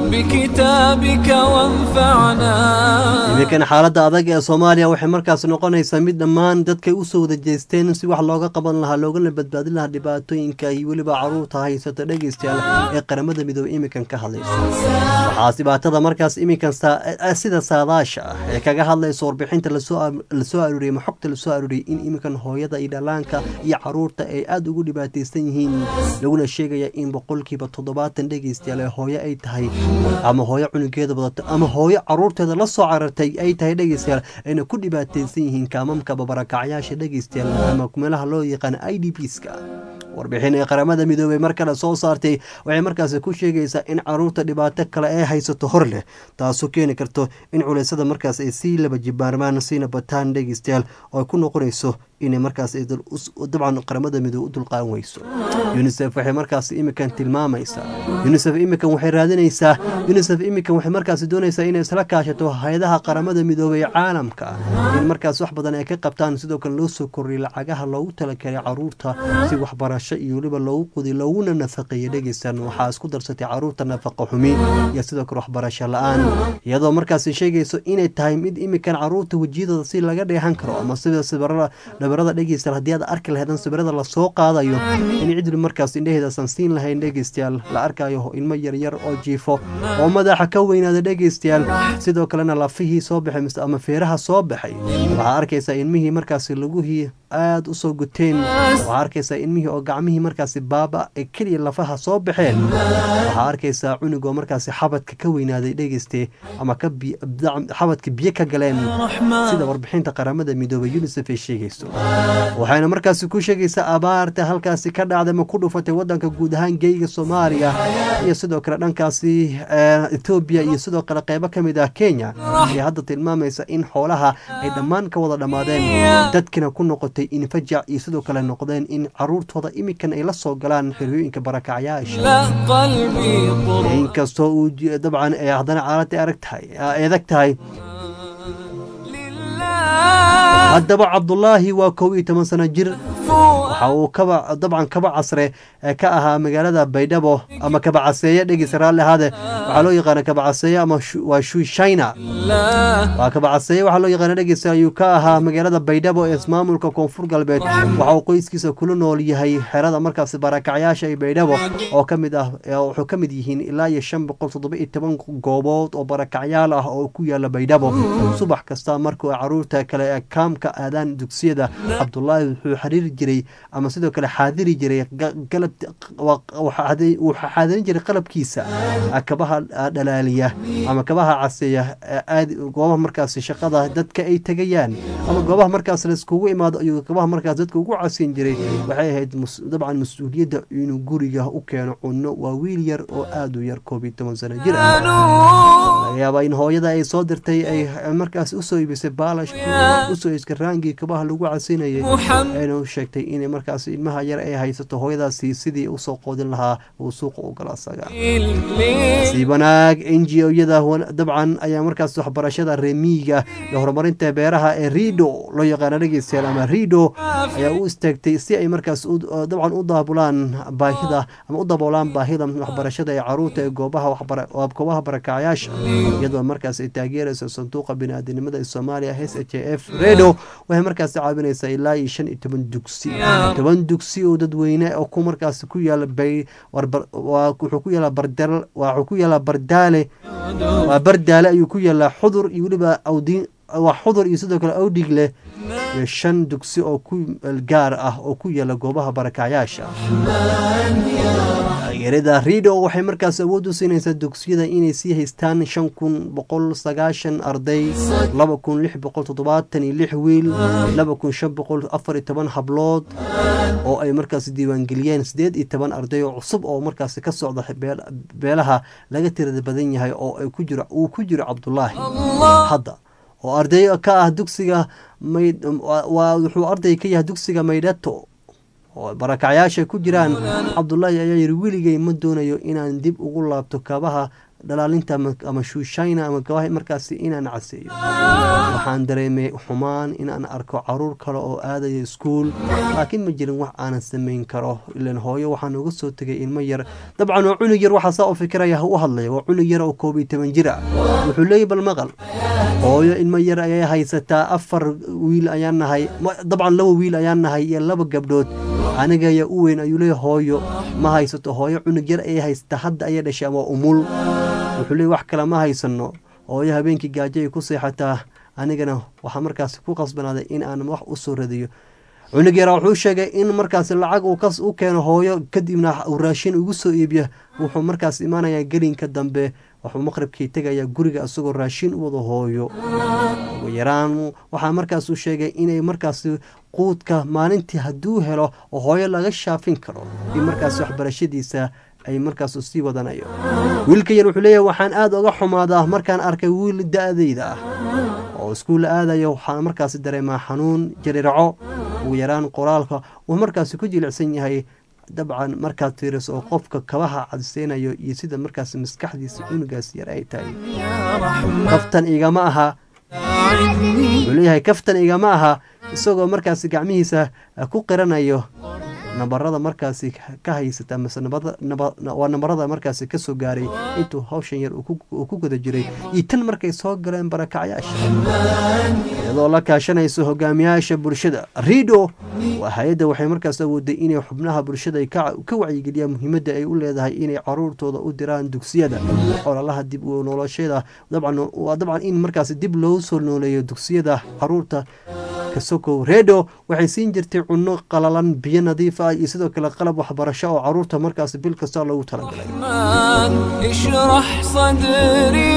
بكتابك وانفعنا
iminkan xaaladda adag ee soomaaliya waxay markaas noqonaysaa mid dhammaan dadkay usoo wada jeesteen si wax looga qaban lahaa loogana badbaadin lahaa dhibaatooyinka iyo weliba caruurta haysata dhegeystayaal ee qaramada midoobey iminkan ka hadlayso waxaas dhibaatada markaas iminkan sida saadaasha ah ee kaga hadlayso warbixinta lasoo aruuriyay ama xogta lasoo aruuriyay in iminkan hooyada iyo dhalaanka iyo caruurta ay aada ugu dhibaateysan yihiin laguna sheegaya in boqolkiiba toddobaatan dhegeystayaal ee hooyo ay tahay ama hooyo cunugeeda badato ama hooyo caruurteeda la soo carartay ay tahay dhegeystayaal ayna ku dhibaateysan yihiin kaamamka babarakacyaasha dhegeystayaal ama meelaha loo yaqaan i d p ska warbixin ee qaramada midoobey mar kale soo saartay waxay markaasi ku sheegaysaa in caruurta dhibaato kale ee haysato hor leh taasoo keeni karto in culeysada markaas ay sii laba jibaarmaan siina bataan dhegeystayaal oo ay ku noqonayso inay markaas dabcan qaramada midoobe u dulqaan weyso unisef waxay markaas iminkan tilmaamaysaa unisef iminkan waxay raadinaysaa unisef iminkan waxay markaas doonaysaa inay isla kaashato hay-adaha qaramada midoobey ee caalamka in markaas wax badan ay ka qabtaan sidoo kale loo soo koriyay lacagaha loogu talagalay caruurta si waxbarasho iyo weliba loogu qudiy looguna nafaqeeya dhegeystan waxaa isku darsatay caruurta nafaqa xumi iyo sidoo kale waxbarasho la-aan iyadoo markaas sheegayso inay tahay mid iminkan caruurta wejiyadooda si laga dheehan karo ama sida sibirada sawirada dhegeystayaal haddii aad arki lahaydn sawirada lasoo qaadayo in cidli markaas indhaheedaasan siin lahayn dhegeystayaal la arkayo ilmo yaryar oo jiifo oo madaxa ka weynaada dhegeystayaal sidoo kalena lafihii soo baxay mise ama feeraha soo baxay waxaa arkaysaa ilmihii markaasi laguhii aada u soo guteen waxaa arkaysaa ilmihii oo gacmihii markaasi baaba ee keliya lafaha soo baxeen waxaa arkaysaa cunugoo markaasi xabadka ka weynaaday dhegeyste ama xabadka biyo ka galeen sida warbixinta qaramada midoobay unisef ay sheegayso waxayna markaasi ku sheegaysaa abaarta halkaasi ka dhacday ma ku dhufatay wadanka guud ahaan geyga soomaaliya iyo sidoo kale dhankaasi etoobiya iyo sidoo kale qeybo ka mid ah kenya ayaa hadda tilmaamaysa in xoolaha ay dhammaan ka wada dhammaadeen dadkina ku noqotay infajac iyo sidoo kale noqdeen in caruurtooda iminkan ay la soo galaan xerooyinka barakacyaasha inkastoo uu dabcan haddana caalada arag tahay eedag tahay haddaba cabdulaahi waa kow iyo toban sano jir waxa uu kaba dabcan kaba casre ka ahaa magaalada baydhabo ama kabacaseeye dhegeysa raalli ahaade waxaa loo yaqaana kabacaseeye ama waa shushayna waa kabacaseeye waxaa loo yaqaana dhegeysa ayuu ka ahaa magaalada baydhabo ee ismaamulka koonfur galbeed waxa uu qoyskiisa kula nool yahay xerada markaasi barakacyaasha ee baydhabo oo kamid ah wuxuu ka mid yihiin ilaa iyo shan boqol toddoba iyo toban goobood oo barakacyaal ah oo ku yaala baydhabo subax kasta markuu caruurta kale ee kaamka aadaan dugsiyada cabdulaahi wuxuu xiriiri jiray ama sidoo kale xaadiri jiray ga- galab wuu xaadirin jiray qalabkiisa ah, kabaha ah, dhalaaliya ama kabaha caseeya ee aad goobaha markaasi shaqada dadka ay tegayaan ama goobaha markaas laiskugu imaado ayuu kabaha markaas dadka ugu casin jiray waxay ahayd mus- dabcan mas-uuliyadda inuu guriga u keeno cunno waa wiil yar oo aad u yar koob iyo toban sano jir ah laga yaabaa in hooyada ay soo dirtay ay markaas usoo iibisay baalash usoo iibisay raangii kabaha lagu casinayay ayna u sheegtay inay markaas ilmaha yar ay haysato hooyadaasi sidii usoo qoodin lahaa uu suuqa u gala asaga sii wanaag n g o-yada dabcan ayaa markaas waxbarashada reemiyiga iyo horumarinta beeraha ee rido loo yaqaana dhegeystayaal ama rido ayaa u istaagtay si ay markaas u- dabcan u daabulaan baahida ama u daboolaan baahida waxbarashada ee caruurta ee goobaha waxbara- waa goobaha barakacyaasha iyadoo markaas ay taageerayso sanduuqa biniaadanimada ee soomaaliya s h f redo waxay markaas caawinaysaa ilaa iyo shan iyo toban dugsi toban dugsi oo dadweyne oo ku markaas ku yaala bay warbar- waa wuxuu ku yaalaa bardal waa wuxuu ku yaalaa bardaale waa bardaale ayuu ku yaalaa xudur iyo weliba awdiin waa xudur iyo sidoo kale awdhig leh iyo shan dugsi oo ku gaar ah oo ku yaala goobaha barakacyaasha taageerada rido waxay markaas awood u siinaysaa dugsiyada inay sii haystaan shan kun boqol sagaashan arday laba kun lix boqol toddobaatan iyo lix wiil laba kun shan boqol afar iyo toban hablood oo ay markaas diiwaangeliyeen sideed iyo toban arday oo cusub oo markaas ka socda beel- beelaha laga tirada badan yahay oo ay ku jiro uu ku jiro cabdulaahi hadda oo arday ka ah dugsiga mayd waa wuxuu arday ka yahay dugsiga maydhato oo barakacyaasha ku jiraan cabdulaahi ayaa yidhi weligay ma doonayo inaan dib ugu laabto kabaha dhalaalinta ama- ama shuushayna ama kabaha markaasi inaan caseeyo waxaan dareemay xumaan inaan arko caruur kale oo aadaya iskuul laakiin ma jirin wax aanan samayn karo ilan hooyo waxaan uga soo tegay ilmo yar dabcan waa cunug yar waxaa saa u fikiraya u hadlaya waa cunug yar oo koob iyo toban jir ah wuxuu leeyahy bal maqal hooyo ilmo yar ayay haysataa afar wiil ayaan nahay ma- dabcan laba wiil ayaan nahay iyo laba gabdhood aniga ayaa u weyn ayuu leeyahy hooyo ma haysato hooyo cunug yar ayay haysataa hadda ayay dhashay ama umul wuxuu leeyahy wax kale ma haysano hooyo habeenkii gaajo ay ku seexataa anigana waxaa markaas ku qasbanaaday in aan wax u soo radiyo cunug yara wuxuu sheegay in markaas lacag uu kas u keeno hooyo kadibna uu raashin ugu soo iibiyo wuxuu markaas imaanayaa gelinka dambe wuxuu maqribkii tegayaa guriga isagoo raashin u wada hooyo ugu yaraan waxaa markaas uu sheegay inay markaas quudka maalintii hadduu helo oo hooyo laga shaafin karo in markaas waxbarashadiisa ay markaas u sii wadanayo wiilka yar wuxuu leeyahay waxaan aada uga xumaadaa markaan arkay wiil da-dayda ah oo iskuul aadayo waxaan markaasi dareemaa xanuun jarirco ugu yaraan qoraalka uu markaasi ku jilicsan yahay dabcan markaad fiiriso oo qofka kabaha cadseynayo iyo sida markaas maskaxdiisa cunugaas yar ay tahay kaftan igama aha wuxuu leeyahay kaftan igama aha isagoo markaasi gacmihiisa ku qiranayo nabarada markaasi ka haysata mase nabada naba waa nabarada markaasi kasoo gaaray intuu hawshan yar uu ku- uu ku guda jiray iyo tan markay soo galeen barakacyaasha iyadoo la kaashanayso hogaamiyaasha bulshada rido waa hay-adda waxay markaas awooday inay xubnaha bulshada ay ka ka wacyigeliyaan muhiimadda ay u leedahay inay caruurtooda u diraan dugsiyada ololaha dib u noloshada dabcan waa dabcan in markaas dib loo soo nooleeyo dugsiyada caruurta kasokow redo waxay siin jirtay cunno qalalan biyo nadiif ah iyo sidoo kale qalab waxbarasho oo caruurta markaas bil kasta loogu talagalay
الرحمن اشرح صدري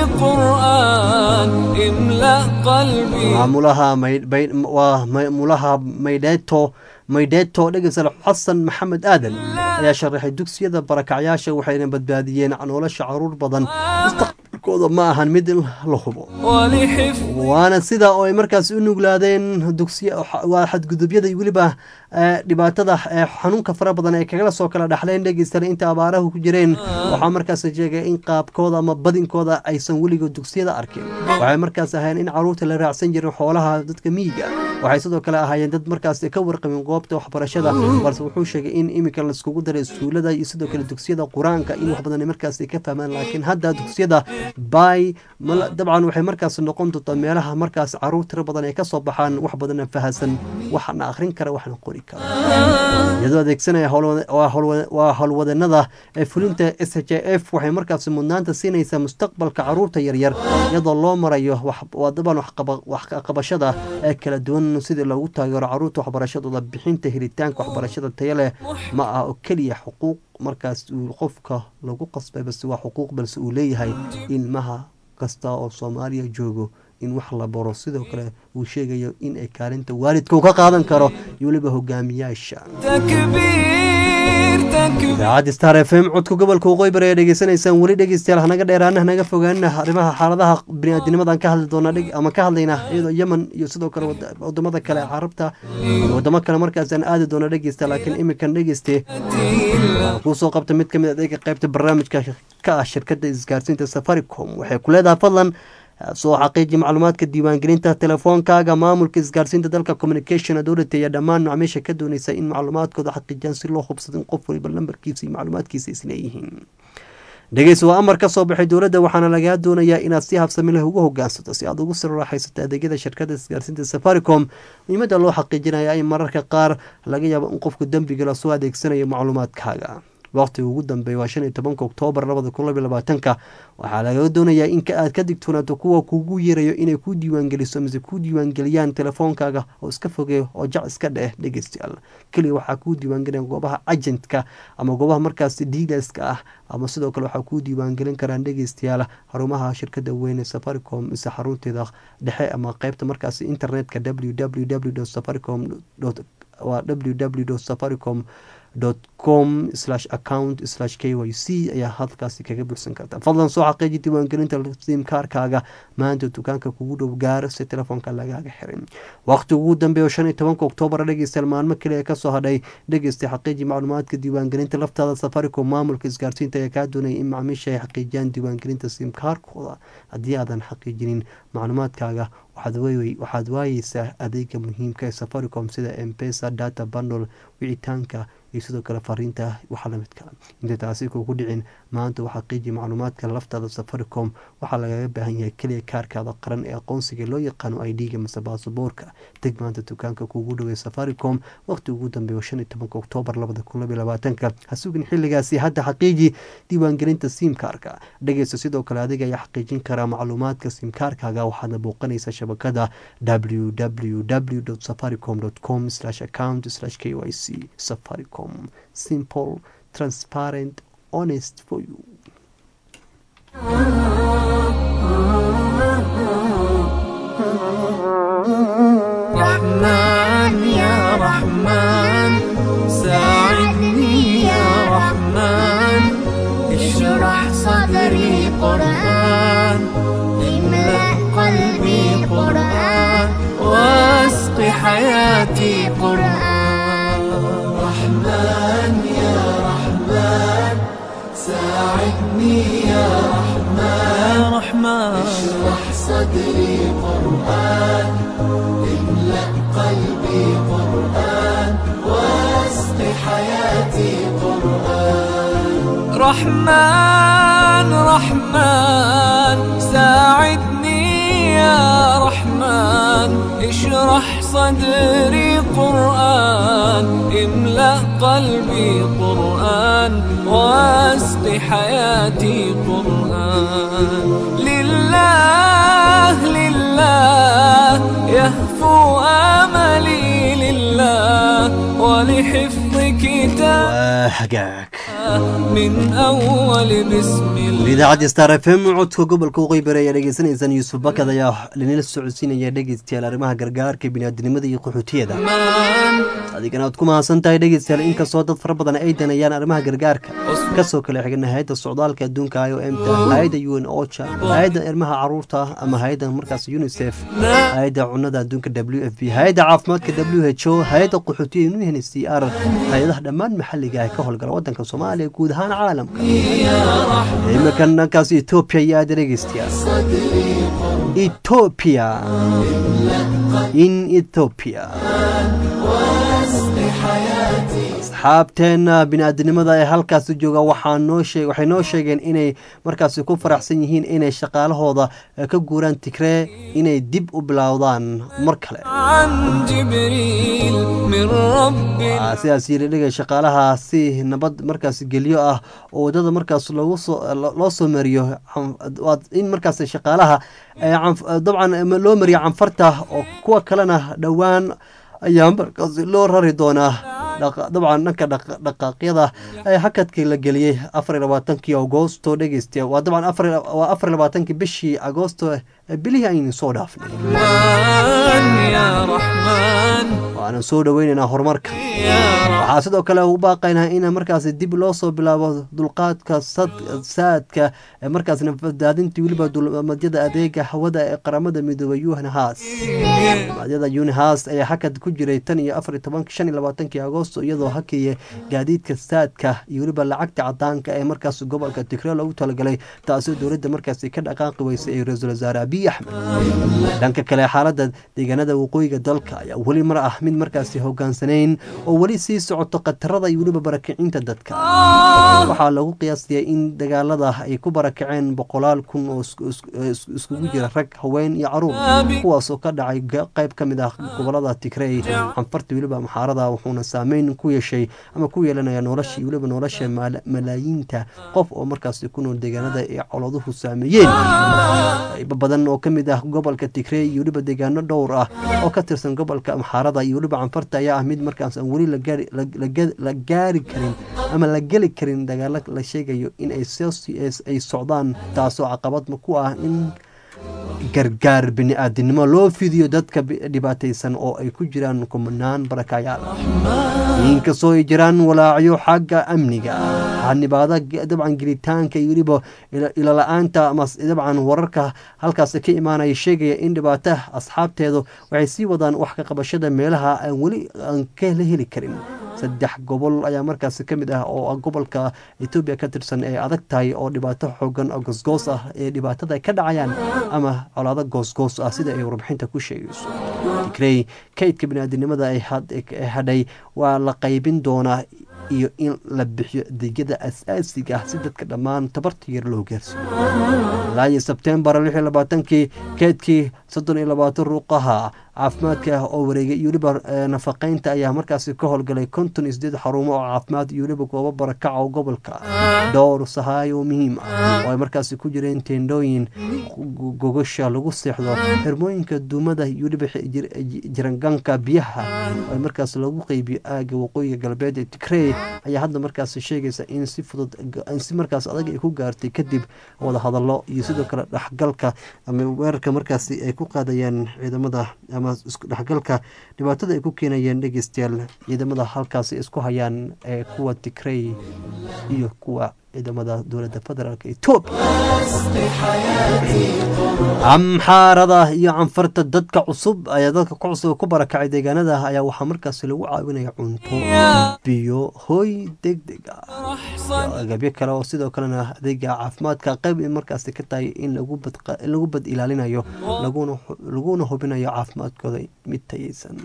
قرآن املأ قلبي
maamulaha may- bay- waa maamulaha maydheeto maydheeto dhegeysal xasan maxamed aadan ayaa sharaxay dugsiyada barakacyaasha waxayna badbaadiyeen nolosha caruur badan mustaqbalkooda ma ahan mid la hubo
ولحفظ
waana sida oo ay markaas u nuglaadeen dugsiya waa xadgudubyada iyo weliba ee, dhibaatada ee xanuunka fara badan ay kagala soo kala dhaxleen dhegeystana inta abaarahu ku jireen waxaa markaas sheegay in qaabkooda ama badinkooda aysan weligood dugsiyada arkin waxay markaas ahayn in caruurta la raacsan jirin xoolaha dadka miyiga waxay sidoo kale ahaayeen dad markaas ka warqabin goobta waxbarashada balse wuxuu sheegay in iminka laiskugu daray iskuulada iyo sidoo kale dugsiyada qur-aanka in wax badan ay markaas ka fahmaan laakiin hadda dugsiyada bay mal- dabcan waxay markaas noqon doontaa meelaha markaas caruur tiro badan ay kasoo baxaan wax badana fahasan waxna akhrin kara waxna qori kara iyadoo adeegsanaya howlwada- waa howlwada- waa howlwadanada ee fulinta s h f waxay markaas mudnaanta siinaysaa mustaqbalka caruurta yaryar iyadoo loo marayo wax- waa daban waxqaba- wax ka qabashada ee kala duwan dhammaan sidii loogu taageero caruurta waxbarashadooda bixinta helitaanka waxbarashada taya leh ma ah oo keliya xuquuq markaas uu qofka lagu qasbay balse waa xuquuq balse uu leeyahay ilmaha kasta oo soomaaliya joogo in wax la baro sidoo kale uu sheegayo in ay kaalinta waalidka uu ka qaadan karo iyo weliba hogaamiyaasha idaacadda star f m codka gobolka waqooyi bari ayaa dhegeysanaysaan weli dhegeystayaal hanaga dheeraana hanaga fogaana arrimaha xaaladaha biniaadinimadan ka hadli doona ama ka hadlayna iyadoo yemen iyo sidoo kale wadamada kale ee carabta iyo wadamo kale markaasaan aadi doona dhegeysta laakiin iminkan dhegeyste kuusoo qabta mid kamid adeega qaybta barnaamijka ka ah shirkada isgaarsiinta safaricom waxay ku leedahay fadlan soo xaqiiji macluumaadka diiwaangelinta telefoonkaaga maamulka isgaarsiinta dalka communication authority ayaa dhammaan macaamiisha ka dooneysa in macluumaadkooda xaqiijiyaan si loo hubsado in qof waliba lambarkiisa iyo macluumaadkiisa isleeyihiin dhegeys waa amar ka soo baxay dowladda waxaana lagaa doonayaa inaad si habsami leh ugu hogaansato si aad ugu sirraaxaysato adeegyada shirkada isgaarsiinta safaricom muhiimadda loo xaqiijinaya in mararka qaar laga yaabo in qofku dembiga lasoo adeegsanayo macluumaadkaaga waqtiga ugu dambeeya waa shan iyo tobanka oktoobar labada kun labiyo labaatanka waxaa laga doonayaa in aad ka digtoonaato kuwa kugu yeerayo inay ku diiwaangeliso mise ku diiwaangeliyaan telefoonkaaga oo iska fogeeyo oo jac iska dheh dhegeystayaal keliya waxaa kuu diiwaangeliyaan goobaha agentka ama goobaha markaas dealerska ah ama sidoo kale waxaa kuu diiwaangelin karaan dhegeystayaal xarumaha shirkada weyn ee safaricom mise xarunteeda dhexe ama qeybta markaas internetka www safaricom waa www safaricom com account k y c ayaa halkaasi kaga buuxsan karta fadlan soo xaqiiji diiwaangelinta simkaarkaaga maanta dukaanka kugu dhow gaaro si telefoonka lagaaga xirin waqti ugu dambeeya shan iyo tobanka oktoobar dhegeystayaal maalmo kale ee kasoo hadhay dhegeystay xaqiiji macluumaadka diiwaangelinta laftaada safaricom maamulka isgaarsiinta ayaa kaa doonaya in macaamiisha ay xaqiijiyaan diiwaangelinta simkaarkooda haddii aadan xaqiijinin macluumaadkaaga waxaad waayeysaa adeega muhiimka ee safaricom sida mpesa data bundle wicitaanka iyo sidoo kale fariinta waxa lamidka intay taasi kugu dhicin maanta waxaa qiiji macluumaadka laftaada safaricom waxaa lagaga baahan yahay keliya kaarkaada qaran ee aqoonsiga loo yaqaano i d-ga mase baasaboorka deg maanta dukaanka kugu dhowey safaricom waqti ugu dambeeya shan iyo tobanka oktoobar labada kun labiyo labaatanka ha sugin xilligaasi hadda xaqiiji diiwaangelinta simkaarka dhegeysta sidoo kale adiga ayaa xaqiijin karaa macluumaadka simkaarkaaga waxaadna booqanaysa shabakada www safaricom com account k y c safaricom simple transparent honest for you
رحمن يا رحمن ساعدني يا رحمن اشرح صدري قرآن املأ قلبي قرآن واسق حياتي قرآن رحمن يا رحمن ساعدني يا رحمن يا رحمن اشرح صدري قرآن املأ قلبي قرآن واسق حياتي قرآن رحمن رحمن ساعدني يا رحمن اشرح صدري قرآن املأ قلبي قرآن واسق حياتي قرآن لله لله يهفو املي لله ولحفظ كتاب
hagaag
من اول بسم الله
idaacadda star f m codka gobolka waqooyi bari ayaa dhegeysanaysaan yuusuf bakad ayaa linila socodsiinaya dhegeystayaal arrimaha gargaarka biniaadinimada iyo qaxootiyada adigana aad ku mahadsan tahay dhegeystayaal inkastoo dad fara badan ay danayaan arrimaha gargaarka kasoo kale xigna hay-adda socdaalka adduunka i o m ta hay-adda u n ocha hay-adda ilmaha caruurta ama hay-adda markaas unicef hay-adda cunada adduunka w f b hay-adda caafimaadka w h o hay-adda qaxootiya un c r hay-adaha dhammaan maxalliga ee ka howlgala wadanka soomaaliya guud ahaan caalamka iminkan dhankaas etoobiya iyo aada dhegeystayaal etoobiya in etoobiya asxaabteena bini-aadinimada ee halkaasi jooga waxaa noo sheeg waxay noo sheegeen inay markaasi ku faraxsan yihiin inay shaqaalahooda eh, ka guuraan tigree inay dib u bilowdaan mar kale
عن جبريل من رب
Waxaa sidaas yiri dhigay shaqaalaha si nabad markaas gelyo ah oo wadada markaas loogu soo lo- loo soo mariyo can- waa in markaas shaqaalaha eh, canf- dabcan eh, loo mariyo canfarta oo kuwa kalena dhowaan ayaa markaas loo rari doonaa dhaqa- dabcan dhanka dhaqa- dhaqaaqyada ee hakadkii la geliyey afar iyo labaatankii agoosto dhegeystiya waa dabcan afar iyo- waa afar iyo labaatankii bishii agoosto ee bilihii aynu soo dhaafnay
رحمن يا رحمن
waana soo dhoweynaynaa horumarka waxaa sidoo kale u baaqaynaa in markaas dib loo soo bilaabo dulqaadka sad- saadka ee markaas nafadaadintii weliba dulmadyada adeega hawada ee qaramada midoobay unhas madyada unhas ayaa hakad ku jiray tan iyo afar iyo tobank shan iyo labaatankii agoosto iyadoo hakiya gaadiidka saadka iyo weliba lacagta cadaanka ee markaas gobolka tigre loogu talagalay taasoo dowladda markaasi ka dhaqaaqi weysay ee ra-iisul wasaare abiy axmed dhanka kale xaalada deegaanada waqooyiga dalka ayaa weli mar ah mid markaasi hogaansanayn oo weli sii socoto khatarada iyo weliba barakicinta dadka waxaa lagu qiyaasaya in dagaalada ay ku barakaceen boqolaal kun oo isku- isku- is- iskugu jira rag haween iyo caruur kuwaasoo ka dhacay ga- qayb ka mid ah gobolada tigrey xanfarta weliba maxaarada wuxuuna saameyn ku yeeshay ama ku yeelanaya nolosha iyo weliba nolosha maala- malaayiinta qof oo markaasi ku nool deegaanada ay coladuhu saameeyeen qaybo badan oo ka mid ah gobolka tigrey iyo weliba deegaano dhowr ah oo ka tirsan gobolka amxaarada iyo weliba canfarta ayaa ah mid markaas aan weli la gaari- la- la ga- la gaari karin ama la geli karin dagaalo la sheegayo in ay soo- ay socdaan taasoo caqabad ku ah in gargaar bini-aadinimo loo fidiyo dadka bi- dhibaataysan oo ay ku jiraan kumanaan barakayaal inkastoo ay jiraan walaacyo xagga amniga xanibaada ge- dabcan gelitaanka iyo weliba ila- ilala-aanta ama s- dabcan wararka halkaas ka imaanaya sheegaya in dhibaata asxaabteedu waxay sii wadaan wax ka qabashada meelaha aan weli aan ka la heli karin saddex gobol ayaa markaas ka mid ah oo ah gobolka etoobiya ka tirsan ee adag tahay oo dhibaato xoogan oo goosgoos ah ee dhibaatada ay ka dhacayaan ama colaado goosgoos ah sida ay warbixinta ku sheegayso tigrey kaydka biniaadinimada ay had- ee hadhay waa la qaybin doonaa iyo in la bixiyo adeegyada asaasiga ah si dadka dhammaan tabarta yar loo gaarsiiyo ilaa iyo sebtembar lix iyo labaatankii keedkii soddon iyo labaatan ruuqaha caafimaadka oo wareegay iyo weliba eh, nafaqeynta ayaa markaasi ka howlgalay konton iyo sideed xarumo oo caafimaad iyo weliba goobo barakaca oo gobolka dhowr sahaay oo muhiim ah oo ay markaasi ku jireen teendhooyin gu- gogasha lagu seexdo xirmooyinka duumada iyo weliba xi- jir- ji- jiranganka biyaha oo ay markaas lagu qeybiyo aaga waqooyiga galbeed ee tigrey ayaa hadda markaas sheegaysa in si fudud in si markaas adag ay ku gaartay kadib wada hadallo iyo sidoo kale dhexgalka ama weerarka markaasi ay ku qaadayaan ciidamada ama isku dhexgalka dhibaatada ay ku keenayeen dhegeystayaal ciidamada halkaasi isku hayaan ee kuwa tigrey iyo kuwa ciidamada dowladda federaalk etoobiya amxaarada iyo canfarta dadka cusub ayaa dadka ku cusub ku barakacay deegaanada ayaa waxaa markaasi lagu caawinaya cunto biyo hoy deg deg ah iyo agabyo kale oo sidoo kalena adeega caafimaadka qayb ay markaasi ka tahay in lagu bad in lagu bad ilaalinayo laguna laguna hubinayo caafimaadkooda mid tayeysan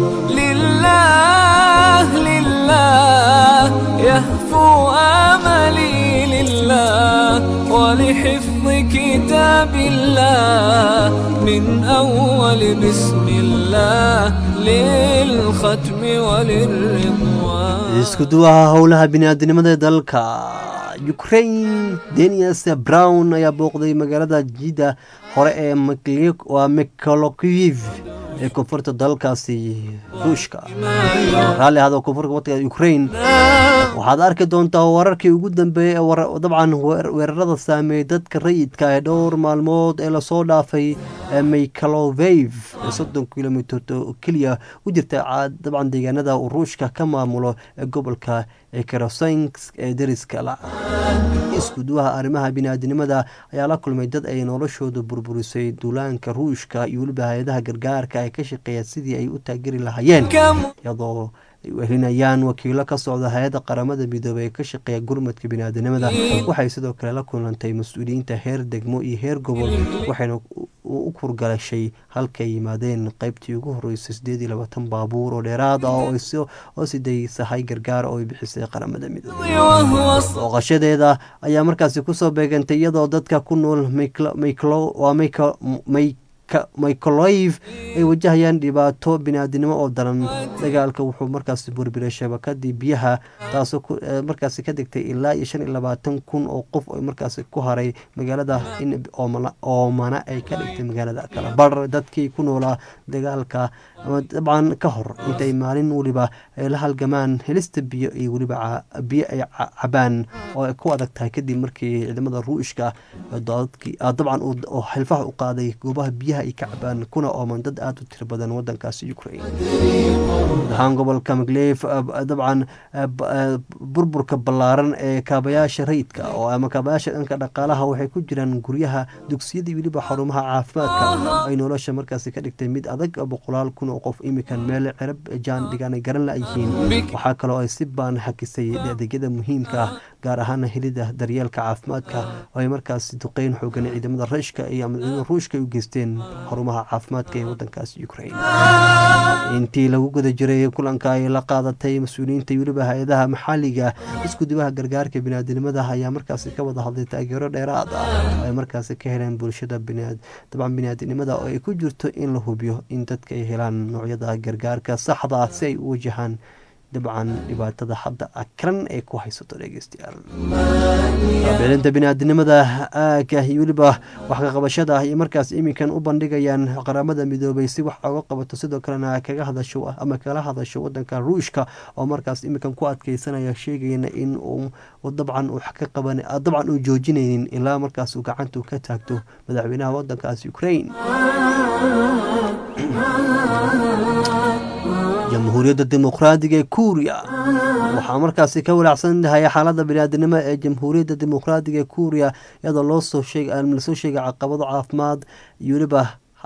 لله لله يهفو آملي لله ولحفظ كتاب الله من أول بسم الله للختم وللرضوان
isku duwaha howlaha biniaadinimada ee dalka ukraine denias brown ayaa booqday magaalada jida hore ee Mikli- waa mikolokiv ee koonfurta dalkaasi ruushka raalli ahado koonfurta waddanka ukraine waxaad arki doontaa wararkii ugu dambeeyey ee war- dabcan weer- weerarada saameeyey dadka rayidka ee dhowr maalmood ee lasoo dhaafay ee mikhailovev ee soddon kilomitr oo keliya u jirta ca- dabcan deegaanada uu ruushka ka maamulo ee gobolka ee kerosensk ee deriska la isku duwaha arrimaha biniaadinimada ayaa la kulmay dad ay noloshooda burburisay duulaanka ruushka iyo weliba hay-adaha gargaarka ee ka shaqeeya sidii ay u taageri lahaayeen iyadoo ay wehelinayaan wakiilo ka socda hay-adda qaramada midoobey ee ka shaqeeya gurmadka biniaadinimada waxay sidoo kale la kulantay mas-uuliyiinta heer degmo iyo heer gobol waxayna u kurgalashay halkay yimaadeen qeybtii ugu horeysay sideed iyo labaatan baabuur oo dheeraad ah oo siday sahay gargaar oo ay bixisay qaramada midoobey booqashadeeda ayaa markaasi kusoo beegantay iyadoo dadka ku nool micholoiv ay wajahayaan dhibaato biniaadinimo oo daran dagaalka wuxuu markaasi burbiray shabakadii biyaha taasoo markaasi ka degtay ilaa iyo shan iyo labaatan kun oo qof oo markaasi ku haray magaalada in oomana ay ka dhigtay magaalada kala bar dadkii ku noolaa dagaalka ama dabcan ka hor intay maalin weliba ay la halgamaan helista biyo iyo weliba biyo ay cabaan oo ay ku adag tahay kadib markii ciidamada ruushka dabcan xilfaha u qaaday goobaha biyaha ay ka cabaan kuna ooman dad aada u tiro badan wadankaasi ukraine ahaan gobolka magleef dabcan burburka ballaaran ee kaabayaasha rayidka oo ama kaabayaasha dhanka dhaqaalaha waxay ku jiraan guryaha dugsiyadii weliba xarumaha caafimaadka ay nolosha markaasi ka dhigtay mid adag boqolaal kun oo qof imikan meel cirab jaan dhigaan garan la-yihiin waxaa kaloo ay si baan xakisay adeegyada muhiimka ah gaar ahaana helida daryeelka caafimaadka oo ay markaasi duqeyn xoogan ciidamada rashka iyo ama ciidamada ruushka ay u geysteen xarumaha caafimaadka ee wadankaasi ukraine intii lagu guda jiray kulanka ay la qaadatay mas-uuliyiinta weliba hay-adaha maxaliga iskudibaha gargaarka biniaadinimada ayaa markaasi ka wada hadlay taageero dheeraad ah oo ay markaasi ka heleen bulshada dabcan biniaadinimada oo ay ku jirto in la hubiyo in dadka ay helaan noocyada gargaarka saxda ah si ay u wajahaan dabcan dhibaatada hadda akran ee ku haysato dhegeystayaal bilinta biniaadinimada aaga iyo weliba wax ka qabashada iyo markaas iminkan u bandhigayaan qaramada midoobay si wax oga qabato sidoo kalena kaga hadasho ama kala hadasho wadanka ruushka oo markaas iminkan ku adkeysanaya sheegayana in uu dabcan ka qaban dabcan uu joojinaynin ilaa markaas uu gacanta ka taagto madaxweynaha wadankaas ukraine jamhuuriyadda dimuqraadiga ee kuuriya waxaa markaasi ka walaacsan tahay xaalada biniaadinimo ee jamhuuriyadda dimuqraadiga ee kuuriya iyadoo loosoo lasoo sheegay caqabado caafimaad iyo weliba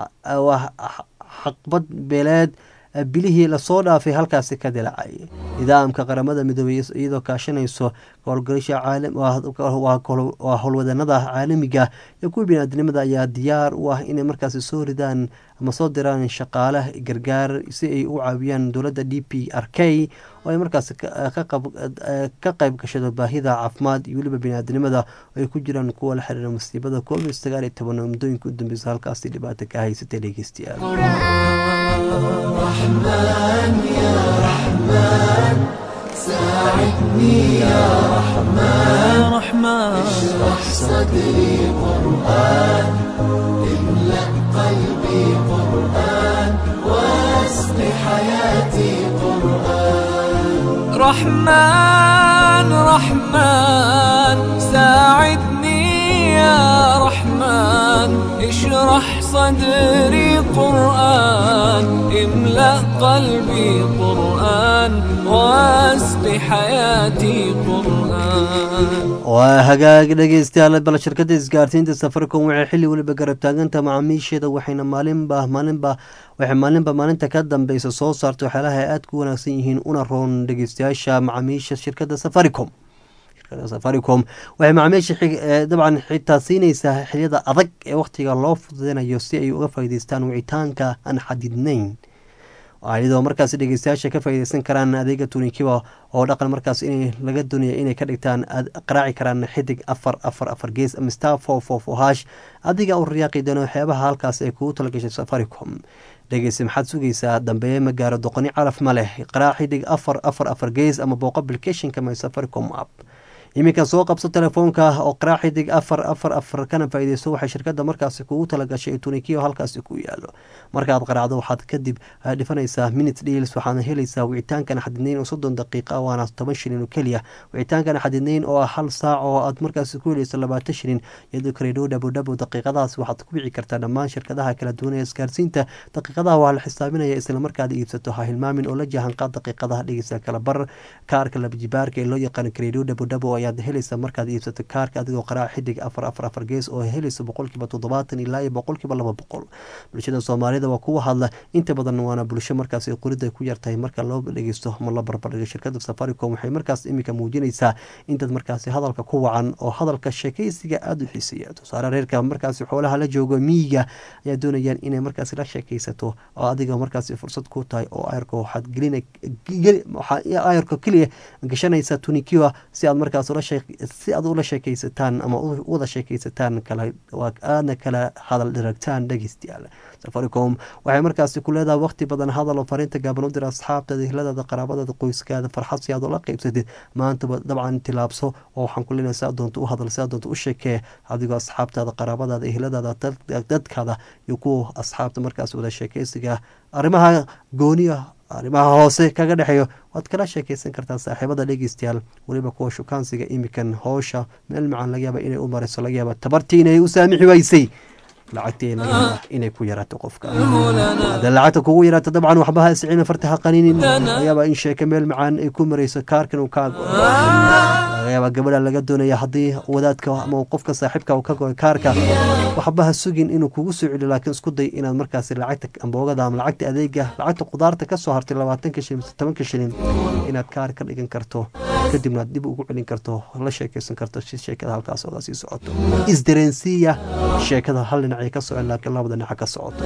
xaqbad beeleed bilihii lasoo dhaafay halkaasi ka dilacay nidaamka qaramada midoobey iyadoo kaashanayso howlgalisha waa howlwadanada caalamiga iyo kuwa biniaadinimada ayaa diyaar u ah inay markaasi soo ridaan ama soo diraan shaqaale gargaar si ay u caawiyaan dowladda d p r k oo ay markaasi ka qayb gashado baahida caafimaad iyo weliba biniaadinimada oo ay ku jiraan kuwa la xiriira masiibada covid sagaal iyo toban oo muddooyinka u dambeysa halkaasi dhibaata ka haysatay dhegeystayaal
رحمن يا رحمن ساعدني يا رحمن رحمن اشرح صدري قرآن املأ قلبي قرآن واسق حياتي قرآن رحمن رحمن ساعدني يا رحمن اشرح صدري قرآن املأ قلبي قرآن واسق حياتي قرآن
waa hagaag dhegeystayaal bal shirkadda isgaarsiinta safaricom waxay xilli weliba garab taaganta macaamiisheeda waxayna maalinba maalinba waxay maalinba maalinta ka dambeysa soo saarta waxyaalaha ay aada ku wanaagsan yihiin una roon dhegeystayaasha macaamiisha shirkadda safaricom shirkadda safaricom waxay macaamiisha dabcan xitaa siinaysaa xiliyada adag ee wakhtiga loo fududeynayo si ay uga faa'iideystaan wicitaanka aan xadidnayn iyadoo markaas dhegeystayaasha ka faaideysan karaan adeega tunikiba oo dhaqan markaas in laga doonaya inay ka dhigtaan qaraaci karaan xidig afar afar afar gees ama star four four four hash adiga u riyaaqi doona waxyaabaha halkaas ay kugu talagashay safaricom dhegeyse maxaad sugaysaa dambeeye ma gaaro doqoni calaf ma leh qaraac xidig afar afar afar gees ama booqo applicationka my safaricom app iminkan soo qabso telefoonka oo qaraac xidig afar afar afar kana faaideyso waxay shirkada markaasi kugu talagashay tunikiyo halkaasi ku yaalo markaad qaraacdo waxaad kadib dhifanaysaa minute deals waxaadna helaysaa wicitaankan xadidnayn oo soddon daqiiqa waana toban shilin oo keliya wicitaankan xadidnayn oo ah hal saac oo aad markaasi ku helayso labaatan shilin iyadoo kareedho dhabodhabo daqiiqadaas waxaad ku wici kartaa dhammaan shirkadaha kala duwan ee isgaarsiinta daqiiqadaha waa la xisaabinaya islamarkaad iibsato ha hilmaamin oo la jahanqaad daqiiqadaha dhegeysa kala bar kaarka labajibaarka ee loo yaqaano kareedho dhabodhabo ayaad helaysa markaad iibsato kaarka adigoo qaraaca xidig afar afar afar gees oo helaysa boqolkiiba toddobaatan ilaa iyo boqolkiiba laba boqol bulshada soomaalida waa kuwa hadla inta badan waana bulsho markaas qorida ku yartahay marka loo dhegeysto ama la barbardhigo shirkada safaricom waxay markaas iminka muujinaysaa intaad markaasi hadalka ku wacan oo hadalka sheekeysiga aada u xiiseeya tusaale reerka markaasi xoolaha la joogo miyiga ayaa doonayaan inay markaasi la sheekeysato oo adiga markaasi fursad ku tahay oo ayarka waxaad gelina ayarka keliya gashanaysa tunikiwa si aad markaas si aad ula sheekeysataan ama wada sheekeysataan kala aadna kala hadal dhiragtaan dhegeystayaal safaricom waxay markaasi ku leedahay waqti badan hadal oo fariinta gaaban u dira asxaabtaada ehladaada qaraabadaada qoyskaada farxad si aad ula qeybsatid maantaba dabcan tilaabso oo waxaan ku leenahay si aad doonto u hadal si aad doonto u sheekee adigoo asxaabtaada qaraabadaada ehladaada dadkaada iyo kuwa asxaabta markaas wada sheekeysiga arrimaha gooniya arrimaha hoose kaga dhexeeyo waad kala sheekeysan kartaa saaxiibada dhegeystayaal weliba kuwa shukaansiga imikan howsha meel macaan laga yaaba inay u marayso laga yaaba tabartii inay u saamixi waysay lacagtii laga yaaba inay ku yaraato qofka haddii lacagta kugu yaraato dabcan waxba ha isciina farta ha qaninin laga yaaba in sheeke meel macaan ay ku marayso kaarkan uu kaa go laga yaaba gabadha laga doonaya haddii wadaadka ama qofka saaxiibka uu ka goy kaarka waxba ha sugin inuu kugu soo celiyo laakiin isku day inaad markaasi lacagta amboogada ama lacagta adeega lacagta qudaarta kasoo hartay labaatanka shilin tobanka shilin inaad kaar ka dhigan karto kadibna aad dib ugu celin karto la sheekeysan karto si sheekada halkaas oga sii socoto isdareensiiya sheekada hal dhinacay ka socon laakiin labada dhinac ka socoto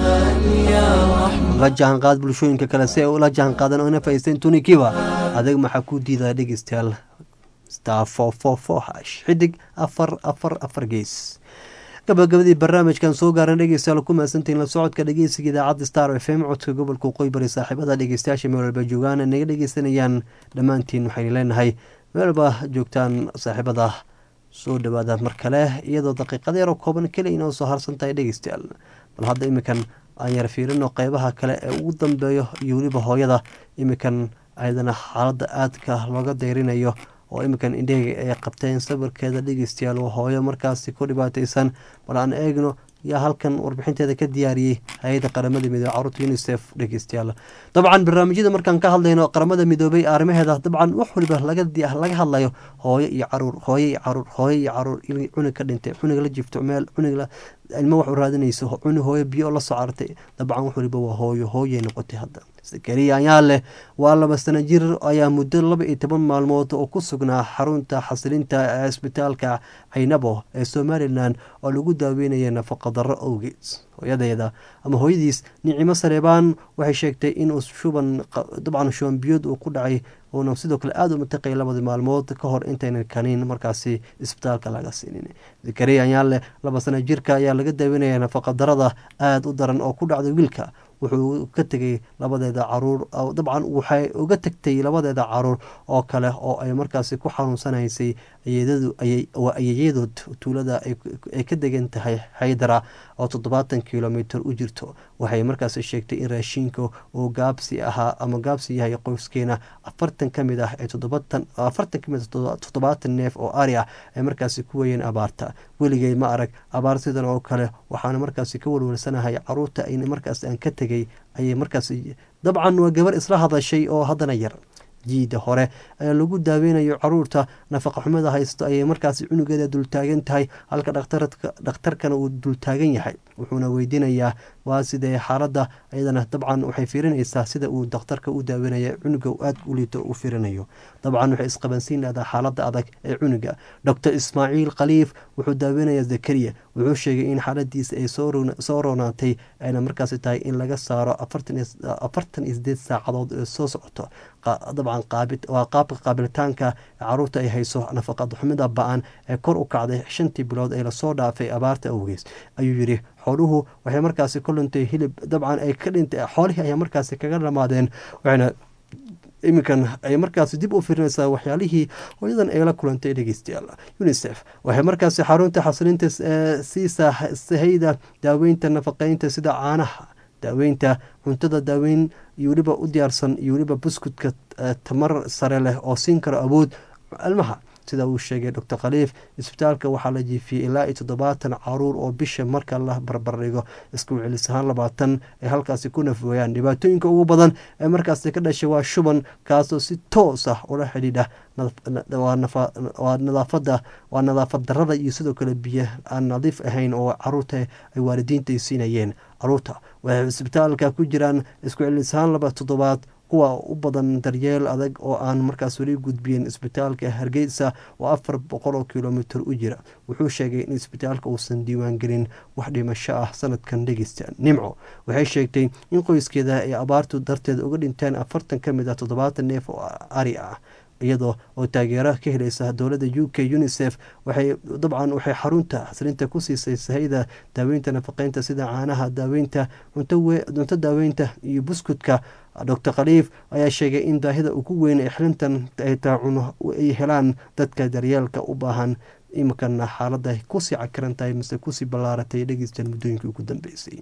la jahanqaad bulshooyinka kale si ay ula jahanqaadan oo ina faisteyn tunikiba adeeg maxaa ku diidaya dhegeystayaal star four four four hash xidig afar afar afar gees gabagabadii barnaamijkan soo gaaran dhegeystayaal ku mahadsantihiin la socodka dhegeysiga idaacadda star f m codka gobolka qoybari saaxiibada dhegeystayaasha meel walba joogaan naga dhegeysanayaan dhammaantiin waxaynu leenahay meel walba joogtaan saaxiibada soo dhawaada mar kale iyadoo daqiiqada yaroo kooban keliya inoo soo harsan tahay dhegeystayaal bal hadda iminkan aan yar fiirino qeybaha kale ee ugu dambeeyo iyo weliba hooyada iminkan ayadana xaaladda aadka looga deyrinayo oo iminkan indhehga ay qabteen sawirkeeda dhegeystayaal waa hooyo markaasi ku dhibaateysan bal aan eegno yaa halkan warbixinteeda ka diyaariyey hay-adda qaramada midoobey caruurta unisef dhegeystayaal dabcan barnaamijyada markaan ka hadlayno qaramada midoobey arrimaheeda dabcan wax waliba laga hadlayo hooyo iyo caruur hooyo iyo caruur hooyo iyo caruur cunug ka dhintay cunug la jifto meel cunug ilmo wax u raadinayso cunug hooyo biyo la soo cartay dabcan wax waliba waa hooyo hooyay noqotay hadda sakariya ayaa leh waa laba sano jir ayaa muddo laba iyo toban maalmood oo ku sugnaa xarunta xasilinta ee isbitaalka caynabo ee somalilan oo lagu daaweynaya nafaqa darro owgeed hooyadeeda ama hooyadiis nicimo sareebaan waxay sheegtay inuu shuban dabcan shuban biyood uu ku dhacay uuna sidoo kale aada u mataqay labadii maalmood ka hor intaynan kaniin markaasi isbitaalka laga siinin zakariya ayaa leh laba sano jirka ayaa laga daaweynaya nafaqa darada aada u daran oo ku dhacday wiilka wuxuu ka tegay labadeeda caruur dabcan waxay uga tegtay labadeeda caruur oo kale oo ay markaasi ku xanuunsanaysay ayeeyadood tuulada ay ka degan tahay haydara oo toddobaatan kilomitr u jirto waxay markaasi sheegtay in raashiinka uu gaabsi ahaa ama gaabsi yahay qoyskeena afartan ka mid ah ee afartan kamid toddobaatan neef oo ari ah ay markaasi ku weyeen abaarta weligay ma arag abaar sidan oo kale waxaana markaasi ka walwalsanahay caruurta ay markaas aan ka tegay ayay markaas dabcan waa gabar isla hadashay oo haddana yar jiida hore ayaa lagu daaweynayo caruurta nafaqa xumada haysto ayay markaasi cunugeeda dultaagan tahay halka dhakhtarkana uu dultaagan yahay wuxuuna weydiinayaa waa sidee xaaladda iyadana dabcan waxay fiirinaysaa sida uu dakhtarka u daaweynaya cunuga aada u liito u fiirinayo dabcan waxay isqabansiinaydaa xaaladda adag ee cunuga doctor ismaaciil khaliif wuxuu daaweynayaa zakariya wuxuu sheegay in xaaladiisa ay soo roonaatay ayna markaasi tahay in laga saaro afartan iyo sideed saacadood ee soo socoto dabcan waa qaabka qaabilitaanka caruurta ay hayso nafaqad xumida ba-an ee kor u kacday shantii bilood ee lasoo dhaafay abaarta awgees ayuu yidhi xooluhu waxay markaasi ka luntay hilib dabcan ay ka dhintay xoolihii ayaa markaasi kaga dhamaadeen waxayna iminkan ay markaasi dib u firinaysaa waxyaalihii hooyadan ay la kulantay dhegeystayaal unisef waxay markaasi xarunta xasilinta siisa sahayda daaweynta nafaqeynta sida caanaha daaweynta cuntada daaweyn iyo weliba u diyaarsan iyo weliba buskudka tamar sare leh oo siin karo awood ilmaha sida uu sheegay doctor khaliif isbitaalka waxaa la jiifiyey ilaa iyo toddobaatan caruur oo bisha marka la barbardhigo isku celis ahaan labaatan ay halkaasi ku nafooyaan dhibaatooyinka ugu badan ee markaasi ka dhashay waa shuban kaasoo si toos ah ula xidhiidha waa nadaafada waa nadaafad darada iyo sidoo kale biyo aan nadiif ahayn oo caruurta ay waalidiinta ay siinayeen caruurta waxay isbitaalka ku jiraan isku celis ahaan laba toddobaad kuwa u badan daryeel adag oo aan markaas weli gudbiyeen isbitaalka hargeysa oo afar boqol oo kilomitr u jira wuxuu sheegay in isbitaalka uusan diiwaangelin wax dhimasho ah sanadkan dhegeysta nimco waxay sheegtay in qoyskeeda ay abaartu darteed uga dhinteen afartan ka mid ah toddobaatan neef oo ari ah iyadoo oo taageero ka helaysa dowladda u k unisef waxay dabcan waxay xarunta xasrinta ku siisay sahayda daaweynta nafaqeynta sida caanaha daaweynta cunto daaweynta iyo buskudka doctor khaliif ayaa sheegay in baahida ugu weyn ee xilintan ay taacuno ay helaan dadka daryeelka u baahan iminkana xaalada kusii cakiran tahay mise kusii ballaaratay dhegeystan muddooyinkii ugu dambeysay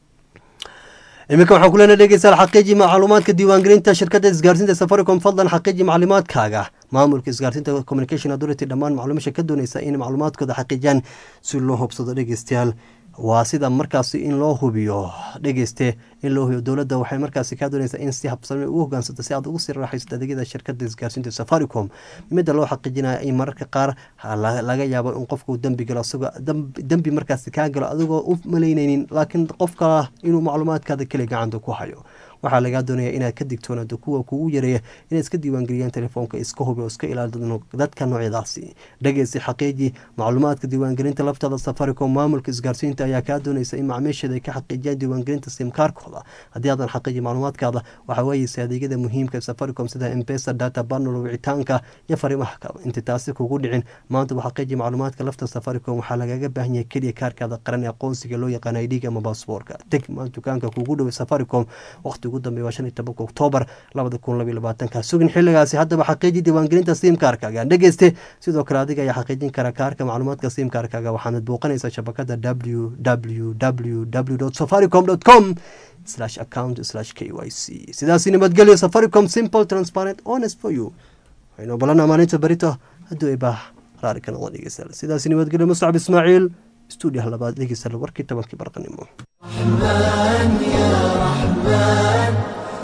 iminka waxaan kulena dhegeystayaal xaqiiji macluumaadka diiwaangelinta shirkadda isgaarsiinta safaricom fadlan xaqiiji macluumaadkaaga maamulka isgaarsiinta communication authority dhammaan macluumasha ka dooneysa in macluumaadkooda xaqiijiyaan si loo hubsado dhegeystayaal waa sida markaasi in loo hubiyo dhegeyste in loo hubiyo dowladda waxay markaasi kaa dooneysaa in si habsame ugu hogaansato si aad ugu sii raaxaysato adeegyada shirkadda isgaarsiinta safaricom midda loo xaqiijinaya in mararka qaar laga yaabo in qofka uu dembi galo isagoo dembi markaasi kaa galo adigoo u malaynaynin laakiin qofka inuu macluumaadkaada keli gacanta ku hayo waxaa lagaa doonaya inaad ka digtoonaato kuwa kugu yareeya inay iska diiwaangeliyaan telefoonka iska hubi oo iska ilaali dadka noocyadaasi dhegeysi xaqiiji macluumaadka diiwaangelinta laftada safaricom maamulka isgaarsiinta ayaa kaa dooneysa in macmiisheeda ay ka xaqiijiyaan diiwaangelinta simkaarkooda haddii aadan xaqiiji macluumaadkaada waxaa weeyeysa adeegyada muhiimka safaricom sida embesa data banol wicitaanka iyo fariimaha kale inta taasi kugu dhicin maanta waa xaqiiji macluumaadka lafta safaricom waxaa lagaga baahan yahay keliya kaarkaada qaran ee aqoonsiga loo yaqaana idhiga ama baasboorka teg dukaanka kugu dhow safaricom waqti ugu dambeeya waa shan iyo tobanka oktoobar labada kun labiyo labaatanka sugin xilligaasi haddaba xaqiiji diiwaangelinta simkaarkaaga dhegeyste sidoo kale adiga ayaa xaqiijin kara kaarka macluumaadka simkaarkaaga waxaanad booqanaysaa shabakada w w w w safaricom com slash account slash k y c sidaasi nabadgelyo safaricom simple transparent honest for you waxaynu balana maalinta berito hadduu ay baah raari ka noqon dhegeystayaal sidaasi nabadgelyo muscab ismaaciil stuudiyaha labaad dhegeystayaal warkii tobankii barqanimo
رحمن يا رحمن